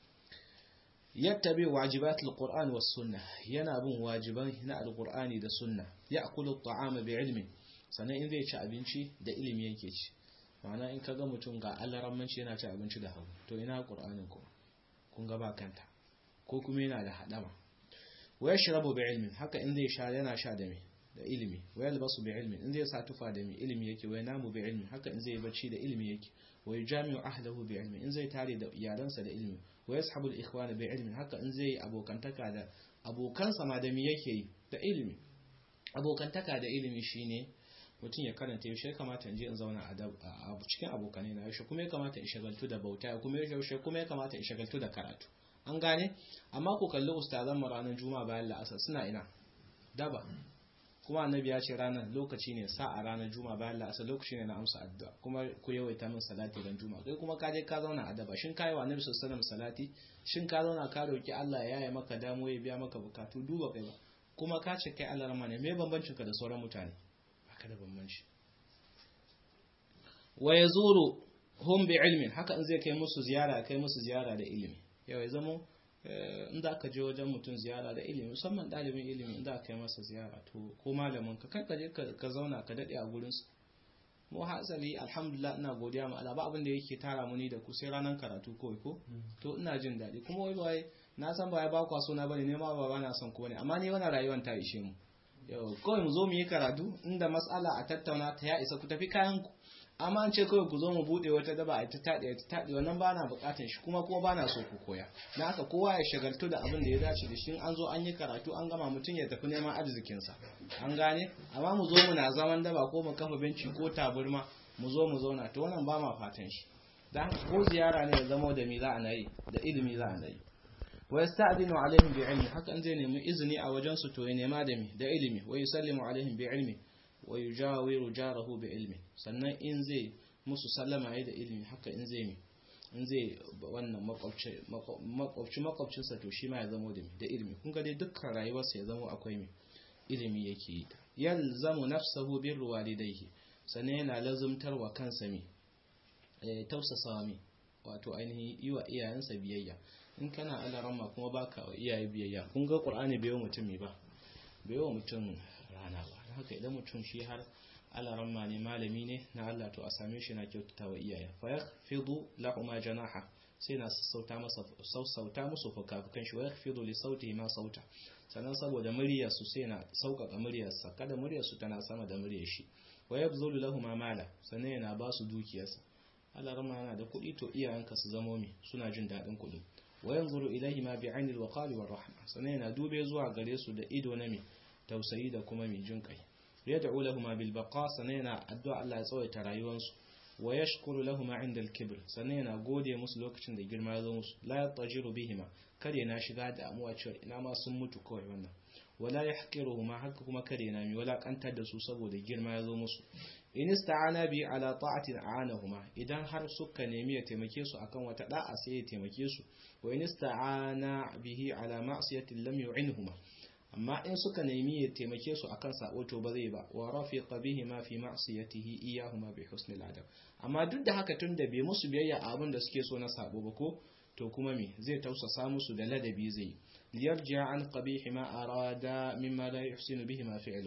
yattabi wajibatul qur'an was sunna yana bin wajiban na alqur'ani da sunna ya'kulu at-ta'ama bi ilmin sannan in zai ci abinci da ilimi yake ci ma'ana in kaga mutum ga alarammanci yana ci abinci da hagu to ina qur'anin kuma kun ga ba kanta ko kuma yana da hadama wa yashrabu bi ilmin haka in zai sha yana sha da me da ilimi wa yalbasu bi ilmin in zai sa tufa da me ilimi yake wa yanamu bi ilmin haka in zai bacci da ilimi yake wa yajami'u ahlahu bi ilmin in zai tare da iyalansa da ilimi wa yashabu al-ikhwana bi ilmin haka in zai abokantaka da abokansa ma da me yake yi da ilimi abokantaka da ilimi shine mutum ya karanta yaushe ya kamata in je in zauna a cikin abokanai na yaushe kuma ya kamata in shagaltu da bauta kuma yaushe kuma ya kamata in shagaltu da karatu an gane amma ku kalli ustazan mu ranar juma'a bayan la'asar suna ina daba kuma annabi ya ce ranar lokaci ne sa a ranar juma'a bayan la'asar lokaci ne na amsa addu'a kuma ku yawaita min salati dan juma'a kai kuma ka je ka zauna a daba shin kai wa annabi sallallahu alaihi salati shin ka zauna ka roki Allah ya yi maka damo ya biya maka bukatu duba kai ba kuma ka ce kai Allah rahmane me bambancin ka da sauran mutane baka da bambanci wa yazuru hum bi ilmin haka in zai kai musu ziyara kai musu ziyara da ilimi yau ya zamo in da aka je wajen mutum ziyara da ilimi musamman ɗalibin ilimi in da aka yi masa ziyara to ko malamin ka kai ka je ka zauna ka daɗe a gurinsu mu hasali alhamdulillah ina godiya ma Allah ba abin da yake tara mu ni da ku sai ranar karatu kawai ko to ina jin daɗi kuma wai bai na san ba ya ba kwa sona bane ne ma ba ba na son ko ne amma ni wannan rayuwar ta ishe mu yau kawai mu zo mu yi karatu inda mas'ala a tattauna ta ya isa ku tafi kayan ku amma an ce kawai ku zo mu bude wata daba a ta taɗe ta taɗe wannan ba na buƙatar shi kuma kuma ba na so ku koya na haka kowa ya shagaltu da abin da ya dace da shi an zo an yi karatu an gama mutum ya tafi neman arzikinsa an gane amma mu zo muna zaman daba ko mu kafa benci ko taburma mu zo mu zauna to wannan ba ma fatan shi dan ko ziyara ne ya zama da mi za a nayi da ilimi za a nayi wa yasta'dinu alaihim bi ilmi haka an zai nemi izini a wajen su to ya nema da mi da ilimi wa yusallimu alaihim bi ilmi wa yujawiru jarahu bi ilmi sannan in zai musu sallama yayi da ilimi haka in zai mi in zai wannan makwabci makwabci makwabcinsa to shi ma ya zama da mi da ilimi kun ga dai dukkan rayuwarsa ya zama akwai mi ilimi yake yi yalzamu nafsahu bir walidayhi sannan yana lazumtar wa kansa mi eh tausasa mi wato ainihin yi wa iyayensa biyayya in kana alarama kuma baka wa iyaye biyayya kun ga qur'ani bai wa mutum mi ba bai wa mutum rana ba haka idan mutum shi har alaramma ne malami ne na Allah to a same shi na kyautata wa iyaye fa yakhfidu lahuma janaha sai na sassauta masa sassauta musu fukafukan shi wa yakhfidu li sauti ma sauta sannan saboda muryar su sai na sauƙaƙa muryarsa kada muryar su tana sama da muryar shi wa yabzulu lahuma mala sannan yana ba su dukiyarsa alaramma yana da kuɗi to iyayenka su zamo mi suna jin daɗin kuɗi wa yanzuru ilaihima bi ainil waqali war rahma sannan yana dube zuwa gare su da ido na mi tausayi da kuma mai jin kai yad'u lahum bil baqa sannan yana addu'a Allah ya tsawaita rayuwarsu wa yashkuru lahum 'inda al kibr sannan yana gode musu lokacin da girma ya zo musu la yatajiru bihima kare na shiga da amuwa cewa ina ma sun mutu kawai wannan wala yahqiruhuma haka kuma kare na mi wala kantar da su saboda girma ya zo musu in ista'ana bi ala ta'atin a'anahuma idan har suka nemi ya taimake su akan wata da'a sai ya taimake su wa in ista'ana bihi ala ma'siyatin lam yu'inhuma amma in suka nemi ya taimake su akan sabo to ba zai ba wa rafiqa bihi ma fi ma'siyatihi iyahuma bi husnil adab amma duk da haka tunda bai musu biyayya a abin da suke so na sabo ba ko to kuma me zai tausasa musu da ladabi zai liyarji'a an qabihi ma arada mimma la yuhsinu bihi ma fi'lu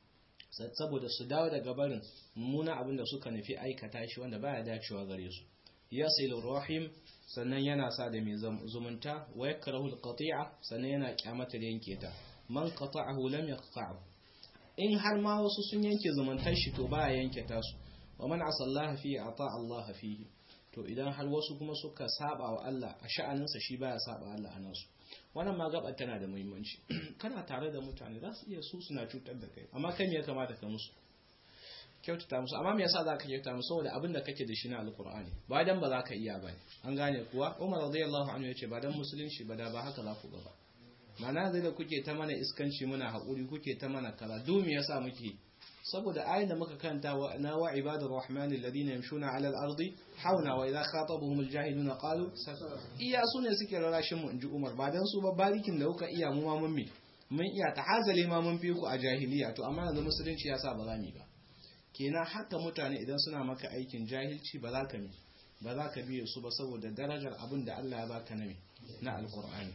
saboda su dawo daga barin mummuna abin da suka nufi aikata shi wanda baya dacewa gare su yasilu rahim sannan yana sa da mai zumunta wa yakrahu alqati'a sannan yana kyamata da yanke ta man qata'ahu lam yaqta'hu in har ma wasu sun yanke zumuntar shi to baya yanke tasu wa man asallaha fi ata Allah fihi to idan har wasu kuma suka saba wa Allah a sha'aninsa shi baya saba Allah a nasu wannan ma gaba tana da muhimmanci kana tare da mutane za su iya su suna cutar da kai amma kai me ya kamata ka musu kyautata musu amma me yasa za ka kyautata musu saboda abin da kake da shi na alkur'ani ba dan ba za ka iya ba ne an gane kuwa Umar radiyallahu anhu yace ba dan musulunci ba da ba haka za ku ga ba mana zai da kuke ta mana iskanci muna haƙuri kuke ta mana kala dumi yasa muke saboda ayin da muka kanta wa na wa ibadur rahmani alladhina yamshuna ala al-ardi hauna wa idha khatabuhum al-jahiluna qalu iya su ne suke rarashin mu inji Umar ba dan su ba barikin da kuka iya mu ma mun me mun iya tahazali ma mun fi ku a jahiliya to amma yanzu musulunci yasa ba za mu ba kenan haka mutane idan suna maka aikin jahilci ba za ka mi ba za ka biye su ba saboda darajar abin da Allah ya baka na na alqur'ani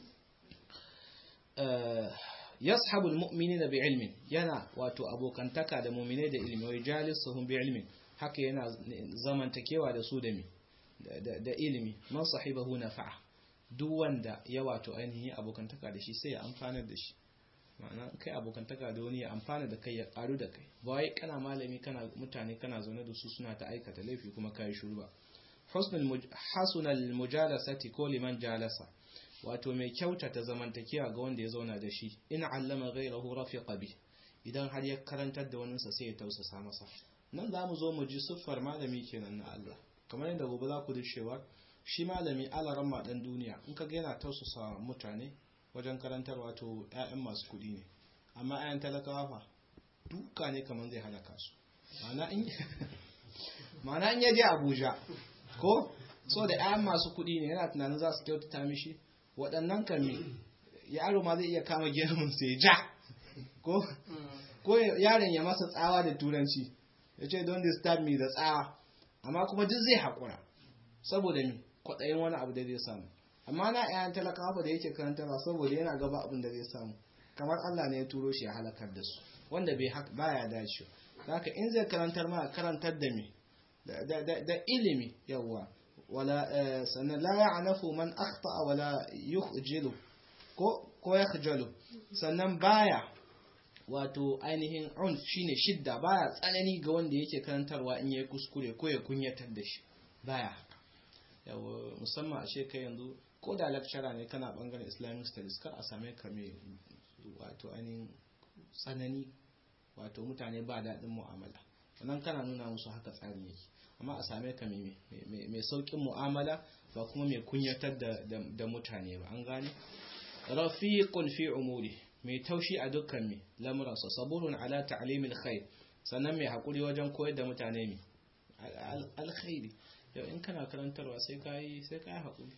yashabu almu'minina bi'ilmin yana wato abokantaka da mu'minai da ilmi wai jalisuhum bi'ilmin haka yana zamantakewa da su da mi da ilimi man sahibahu nafa'a duk wanda ya wato ainihin abokantaka da shi sai ya amfanar da shi ma'ana kai abokantaka da wani ya amfana da kai ya karu da kai ba wai kana malami kana mutane kana zaune da su suna ta aikata laifi kuma kai shiru ba hasunal mujalasati ko liman jalasa wato mai kyautata zamantakewa ga wanda ya zauna da shi in allama ghayrahu rafiqa bi idan har ya karantar da wani sa sai ya tausasa masa nan za mu zo mu ji siffar malami kenan na Allah kamar yadda gobe za ku ji cewa shi malami alaran ma dan duniya in ka ga yana tausasa mutane wajen karantarwa to 'ya'yan masu kuɗi ne amma 'ya'yan talakawa fa duka ne kamar zai halaka su ma'ana in yaje abuja ko so da 'ya'yan masu kuɗi ne yana tunanin za su kyautata mishi waɗannan kan yaro ma zai iya kama gemun sai ja ko ko yaron ya masa tsawa da turanci ya ce don disturb me da tsawa amma kuma duk zai haƙura saboda mi kwaɗayin wani abu da zai samu amma na ƴaƴan talakawa da yake karantarwa saboda yana gaba abin da zai samu kamar Allah ne ya turo shi ya halakar da su wanda bai haka baya dace haka in zai karantar ma karantar da me da ilimi yawa wala sannan la ya'nafu man akhta wala yukhjilu ko ko yakhjalu sannan baya wato ainihin un shine shidda baya tsanani ga wanda yake karantarwa in yayi kuskure ko ya kunyatar da shi baya haka yawa musamman a shekai yanzu ko da lecturer ne kana bangaren islamic studies kar a same ka mai wato ainihin tsanani wato mutane ba daɗin mu'amala wannan kana nuna musu haka tsarin yake amma a same ka mai sauƙin mu'amala ba kuma mai kunyatar da mutane ba an gane rafiqun fi umuri mai taushi a dukkan mai lamuransa saburun ala ta'limil khair sannan mai haƙuri wajen koyar da mutane mai alkhairi yau in kana karantarwa sai ka yi sai ka yi haƙuri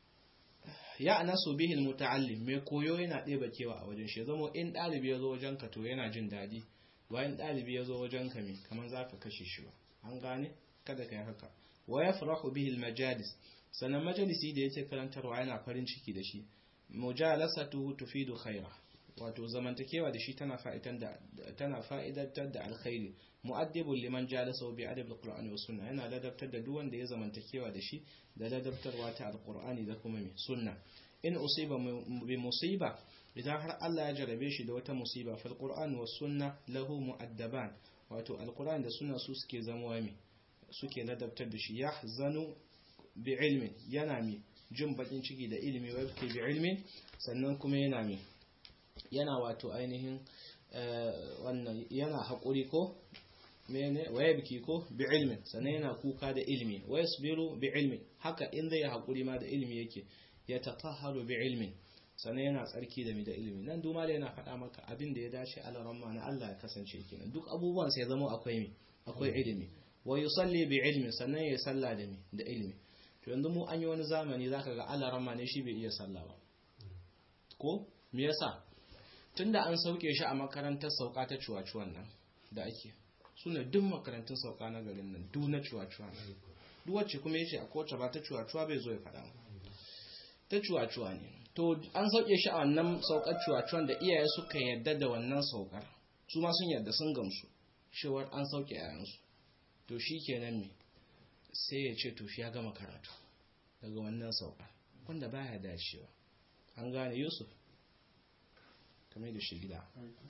ya anasu bihil muta'allim mai koyo yana ɗeba kewa a wajen shi zama in ɗalibi ya zo wajen ka to yana jin daɗi bayan ɗalibi ya zo wajen ka me kamar za ka kashe shi ba an gane kada ka yi haka wa ya farahu bihil majalis sannan majalisi da yake karantarwa yana farin ciki da shi mujalasatu tufidu khaira wato zamantakewa da shi tana fa'idantar da alkhairi mu'addibun liman jalasa bi adab alqur'ani was sunna yana ladabtar da duk wanda ya zamantakewa da shi da ladabtarwa ta alqur'ani da kuma mai sunna in usiba bi musiba idan har Allah ya jarabe shi da wata musiba fal qur'an was sunna lahu mu'addaban wato alqur'ani da sunna su suke zama mai suke ladabtar da shi yahzanu bi ilmin yana mai jin bakin ciki da ilimi wa yake bi ilmin sannan kuma yana mai yana wato ainihin wannan yana haƙuri ko mene waya biki ko bi ilmin sannan yana kuka da ilmi waya sabiru bi ilmin haka in zai haƙuri ma da ilmi yake ya tatahharu bi ilmin sannan yana tsarki da mi da ilmi nan duma da yana faɗa maka abin da ya dace alaramma na Allah ya kasance kenan duk abubuwan sai zama akwai mi akwai ilmi wa yusalli bi ilmin sannan ya salla da mi da ilmi to yanzu mu an yi wani zamani zaka ga alaramma ne shi bai iya sallah ba ko me yasa tunda an sauke shi a makarantar sauka ta ciwaciwan nan da ake suna duk makarantun sauka na garin nan duk na ciwaciwa ne duk wacce kuma yace a kowace ba ta ciwaciwa bai zo ya faɗa ta ciwaciwa ne to an sauke shi a wannan saukar ciwaciwan da iyaye suka yarda da wannan saukar su ma sun yarda sun gamsu cewar an sauke yayansu to shi kenan me sai ya ce to shi ya gama karatu daga wannan saukar wanda baya dacewa an gane yusuf kamar da shi gida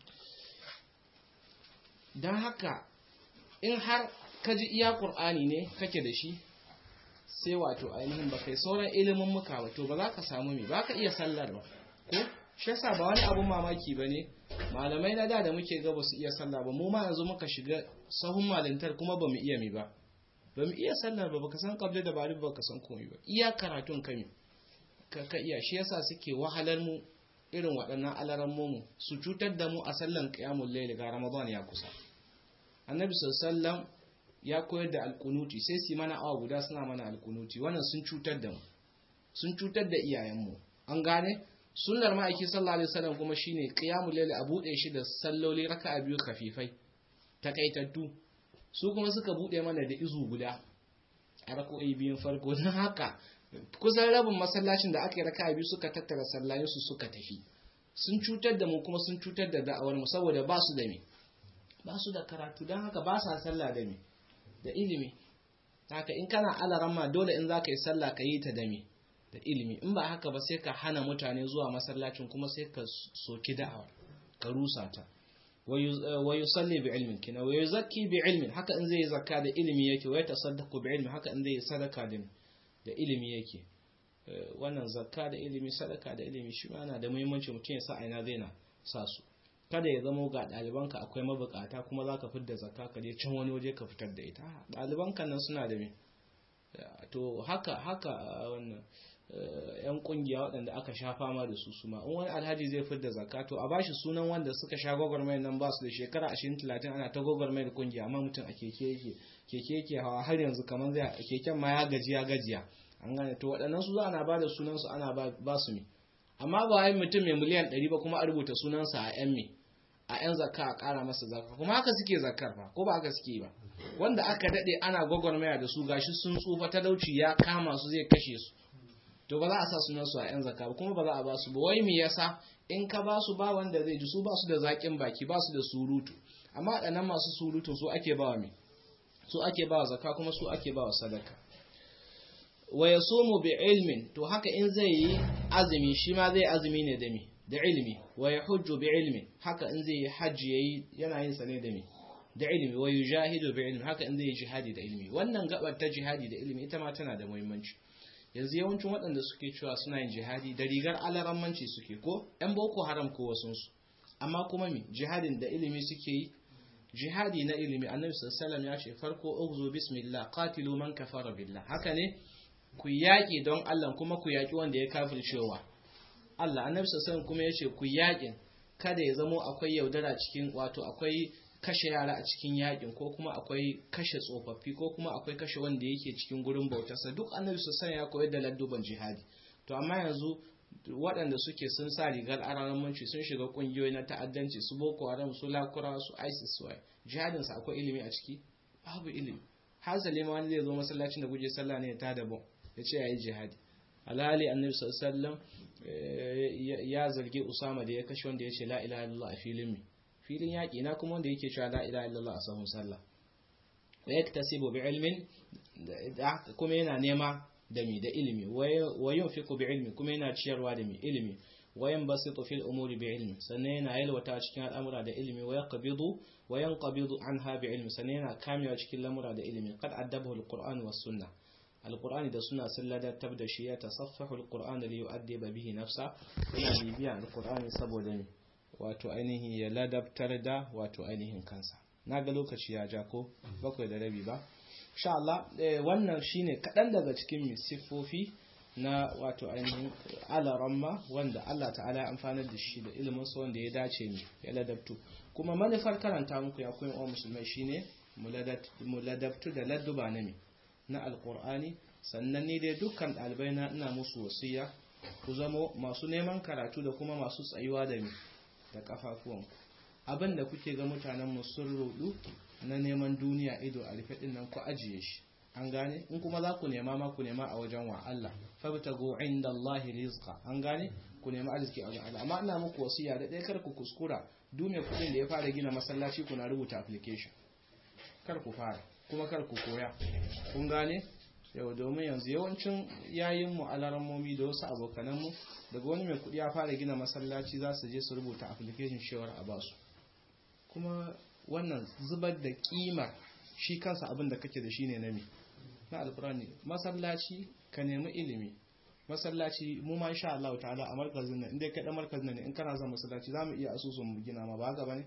don haka in har ka ji iya ƙur'ani ne kake da shi sai wato ainihin ba kai sauran ilimin muka ba to ba za ka samu mai ba ka iya sallar ba ko shi yasa ba wani abun mamaki ba ne malamai na da da muke ga ba su iya sallah ba mu ma yanzu muka shiga sahun malintar kuma ba mu iya mi ba ba mu iya sallar ba baka san kabli da bari ba ka san komai ba iya karatun kami ka ka iya shi yasa suke wahalar mu irin waɗannan alaran mu su cutar da mu a sallan qiyamul layl ga ramadan ya kusa annabi sallallahu ya koyar da alkunuti sai su mana awa guda suna mana alkunuti wannan sun cutar da mu sun cutar da iyayenmu an gane sunnar ma'aiki sallallahu alaihi wasallam kuma shine qiyamul layl a bude shi da salloli raka'a biyu khafifai takaitattu su kuma suka bude mana da izu guda a rako'i biyun farko don haka kusan rabin masallacin da aka yi raka'a biyu suka tattara sallayensu suka tafi sun cutar da mu kuma sun cutar da da'awar mu saboda ba su da me ba su da karatu don haka ba sa sallah da me da ilimi haka in kana alaramma dole in za ka yi sallah ka yi ta da me da ilimi in ba haka ba sai ka hana mutane zuwa masallacin kuma sai ka soki da'awa ka rusa ta wa yusalli bi ilmin kina wa yuzakki bi ilmin haka in zai zakka da ilimi yake wa yatasaddaqu bi ilmi haka in zai sadaka da da ilimi yake wannan zakka da ilimi sadaka da ilimi shi ma yana da muhimmanci mutum ya sa aina zai na sa su kada ya zama ga ɗalibanka akwai mabukata kuma za ka fitar zakka ka je can wani waje ka fitar da ita ɗalibanka nan suna da me to haka haka wannan yan kungiya waɗanda aka sha fama da su suma in wani alhaji zai fitar da zakka to a bashi sunan wanda suka sha gwagwarmayar nan ba su da shekara 20 30 ana ta gwagwarmayar kungiya amma mutum a keke yake keke yake hawa har yanzu kamar zai keken ma ya gaji ya gajiya an gane to waɗannan su za ana ba da sunan su ana ba su me amma ba wai mutum mai miliyan 100 ba kuma a rubuta sunansa a yan me a 'yan zakka a ƙara masa zakka kuma haka suke zakkar fa ko ba haka suke ba wanda aka daɗe ana gwagwarmaya da su gashi sun tsufa talauci ya kama su zai kashe su to ba za a sa sunan su a 'yan zakka ba kuma ba za a ba su ba wai me yasa in ka ba su ba wanda zai ji su ba su da zaƙin baki ba su da surutu amma waɗannan masu surutun su ake ba wa me su ake ba wa zakka kuma su ake ba wa sadaka wa yasumu bi ilmin to haka in zai yi azumi shi ma zai azumi ne da me da ilimi wa ya hujju bi ilmi haka in zai yi hajji yayi yana yin sa ne da me da ilimi wa yujahidu bi ilmi haka in zai yi jihadi da ilimi wannan gabar ta jihadi da ilimi ita ma tana da muhimmanci yanzu yawancin waɗanda suke cewa suna yin jihadi da rigar alarammanci suke ko yan boko haram ko wasun su amma kuma me jihadin da ilimi suke yi jihadi na ilimi annabi sallallahu alaihi wasallam ya ce farko ughzu bismillah qatilu man kafara billah haka ne ku yaƙi don Allah kuma ku yaƙi wanda ya kafircewa Allah annabi sallallahu kuma yace ku yakin kada ya zamo akwai yaudara cikin wato akwai kashe yara a cikin yakin ko kuma akwai kashe tsofaffi ko kuma akwai kashe wanda yake cikin gurin bautarsa duk annabi sallallahu ya koyar da ladduban jihadi to amma yanzu waɗanda suke sun sa rigar aramanci sun shiga ƙungiyoyi na ta'addanci su boko haram su lakura su isis su jihadin sa akwai ilimi a ciki babu ilimi hasali ma wani zai zo masallacin da guje sallah ne ya tada bom ya ce yayi jihadi alhali annabi sallallahu ya zargi Usama da ya kashe wanda ya ce la ilaha illallah a filin mi filin yaƙi na kuma wanda yake cewa la ilaha illallah a sahun sallah wa yaktasibu bi ilmin kuma yana nema da mi da ilimi wa yunfiqu bi ilmi kuma yana ciyarwa da mi ilimi wa yanbasitu fil umuri bi ilmi sannan yana yalwata cikin al'amura da ilimi wa yaqbidu wa yanqabidu anha bi ilmi sannan yana kamewa cikin lamura da ilimi qad addabahu al-qur'an was sunnah alkur'ani da suna sun ladatar da shi ya tasaffahu alkur'ani da yu'addiba bihi nafsa yana bibiya alkur'ani saboda ne wato ainihin ya ladabtar da wato ainihin kansa na ga lokaci ya ja ko bakwai da rabi ba insha Allah wannan shine kaɗan daga cikin siffofi na wato ainihin alaramma wanda Allah ta'ala ya amfanar da shi da ilimin sa wanda ya dace ne ya ladabtu kuma manufar karanta muku ya koyi wa musulmai shine mu ladabtu da ladduba na me na alkur'ani sannan ni dai dukkan ɗalibai na ina musu wasiya ku zamo masu neman karatu da kuma masu tsayuwa da mi da kafafuwan abin da kuke ga mutanen mu sun rudu na neman duniya ido a rufe din nan ku ajiye shi an gane in kuma za ku nema ma ku nema a wajen wa Allah fabtagu inda Allah rizqa an gane ku nema arziki a wajen Allah amma ina muku wasiya da ɗaya kar ku kuskura duniya kuɗin da ya fara gina masallaci kuna rubuta application kar ku fara kuma kar ku koya kun gane yau domin yanzu yawancin yayin mu alarammomi da wasu abokananmu daga wani mai kudi ya fara gina masallaci za su je su rubuta application shewar a basu kuma wannan zubar da kimar shi kansa abin da kake da shi ne na me na alkurani masallaci ka nemi ilimi masallaci mu ma insha Allah ta'ala a markazin nan inda kai da markazin nan in kana son masallaci zamu iya asusun mu gina ma ba haka bane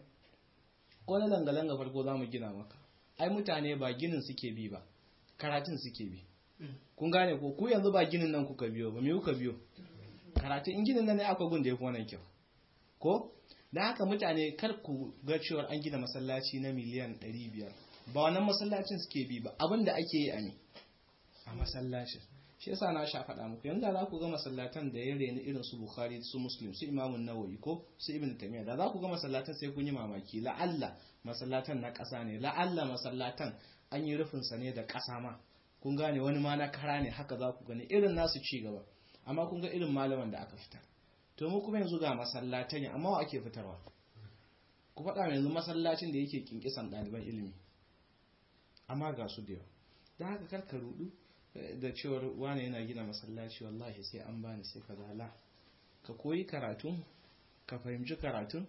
ko na langa-langa farko zamu gina maka ai mutane ba ginin suke bi ba karatun suke bi kun gane ko ku yanzu ba ginin nan kuka biyo ba me kuka biyo karatun in ginin nan ne aka gun da yafi wannan kyau ko dan haka mutane kar ku ga cewa an gina masallaci na miliyan 500 ba wannan masallacin suke bi ba abinda ake yi a ne a masallacin shi yasa na sha faɗa muku yanzu za ku ga masallatan da ya reni irin su bukhari su muslim su imamun nawawi ko su ibn taymiya da za ku ga masallatan sai kun yi mamaki la'alla masallatan na ƙasa ne la'alla masallatan an yi rufin sa ne da ƙasa ma kun gane wani ma na kara ne haka za ku gani irin nasu ci gaba amma kun ga irin malaman da aka fitar to mu kuma yanzu ga masallatan amma wa ake fitarwa ku faɗa yanzu masallacin da yake kinkisan ɗaliban ilimi amma ga su da yawa da haka karka rudu da cewar wane yana gina masallaci wallahi sai an bani sai ka zala ka koyi karatu ka fahimci karatu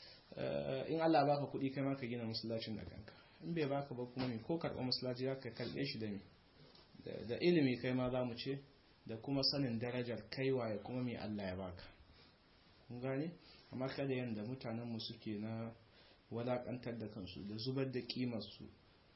in Allah baka kuɗi kai ma ka gina masallacin da kanka in bai baka ba kuma me ko karɓa masallaci zaka kalbe shi da me da ilimi kai ma za mu ce da kuma sanin darajar kaiwa ya kuma me Allah ya baka kun gane amma kada yanda mutanen mu suke na walakantar da kansu da zubar da kimar su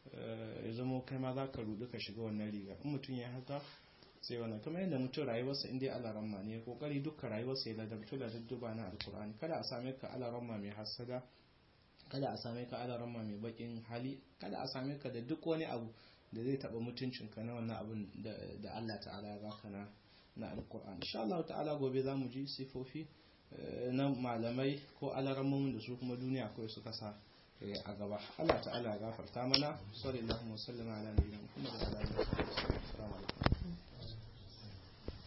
ya zama kai ma za ka rudu ka shiga wannan riga in mutum ya haka sai wannan kamar yadda mutum rayuwarsa inda ya alaramma ne ya kokari duka rayuwarsa ya ladabtu da dadduba na alkur'ani kada a same ka alaramma mai hasada kada a same ka alaramma mai bakin hali kada a same ka da duk wani abu da zai taba mutuncinka na wannan abun da Allah ta'ala ya baka na na alkur'ani insha Allah ta'ala gobe zamu ji sifofi na malamai ko alarammomin da su kuma duniya kawai suka sa a gaba Allah ta'ala ya gafarta mana sallallahu alaihi wa sallam ala nabiyina Muhammad wa ala alihi wa sahbihi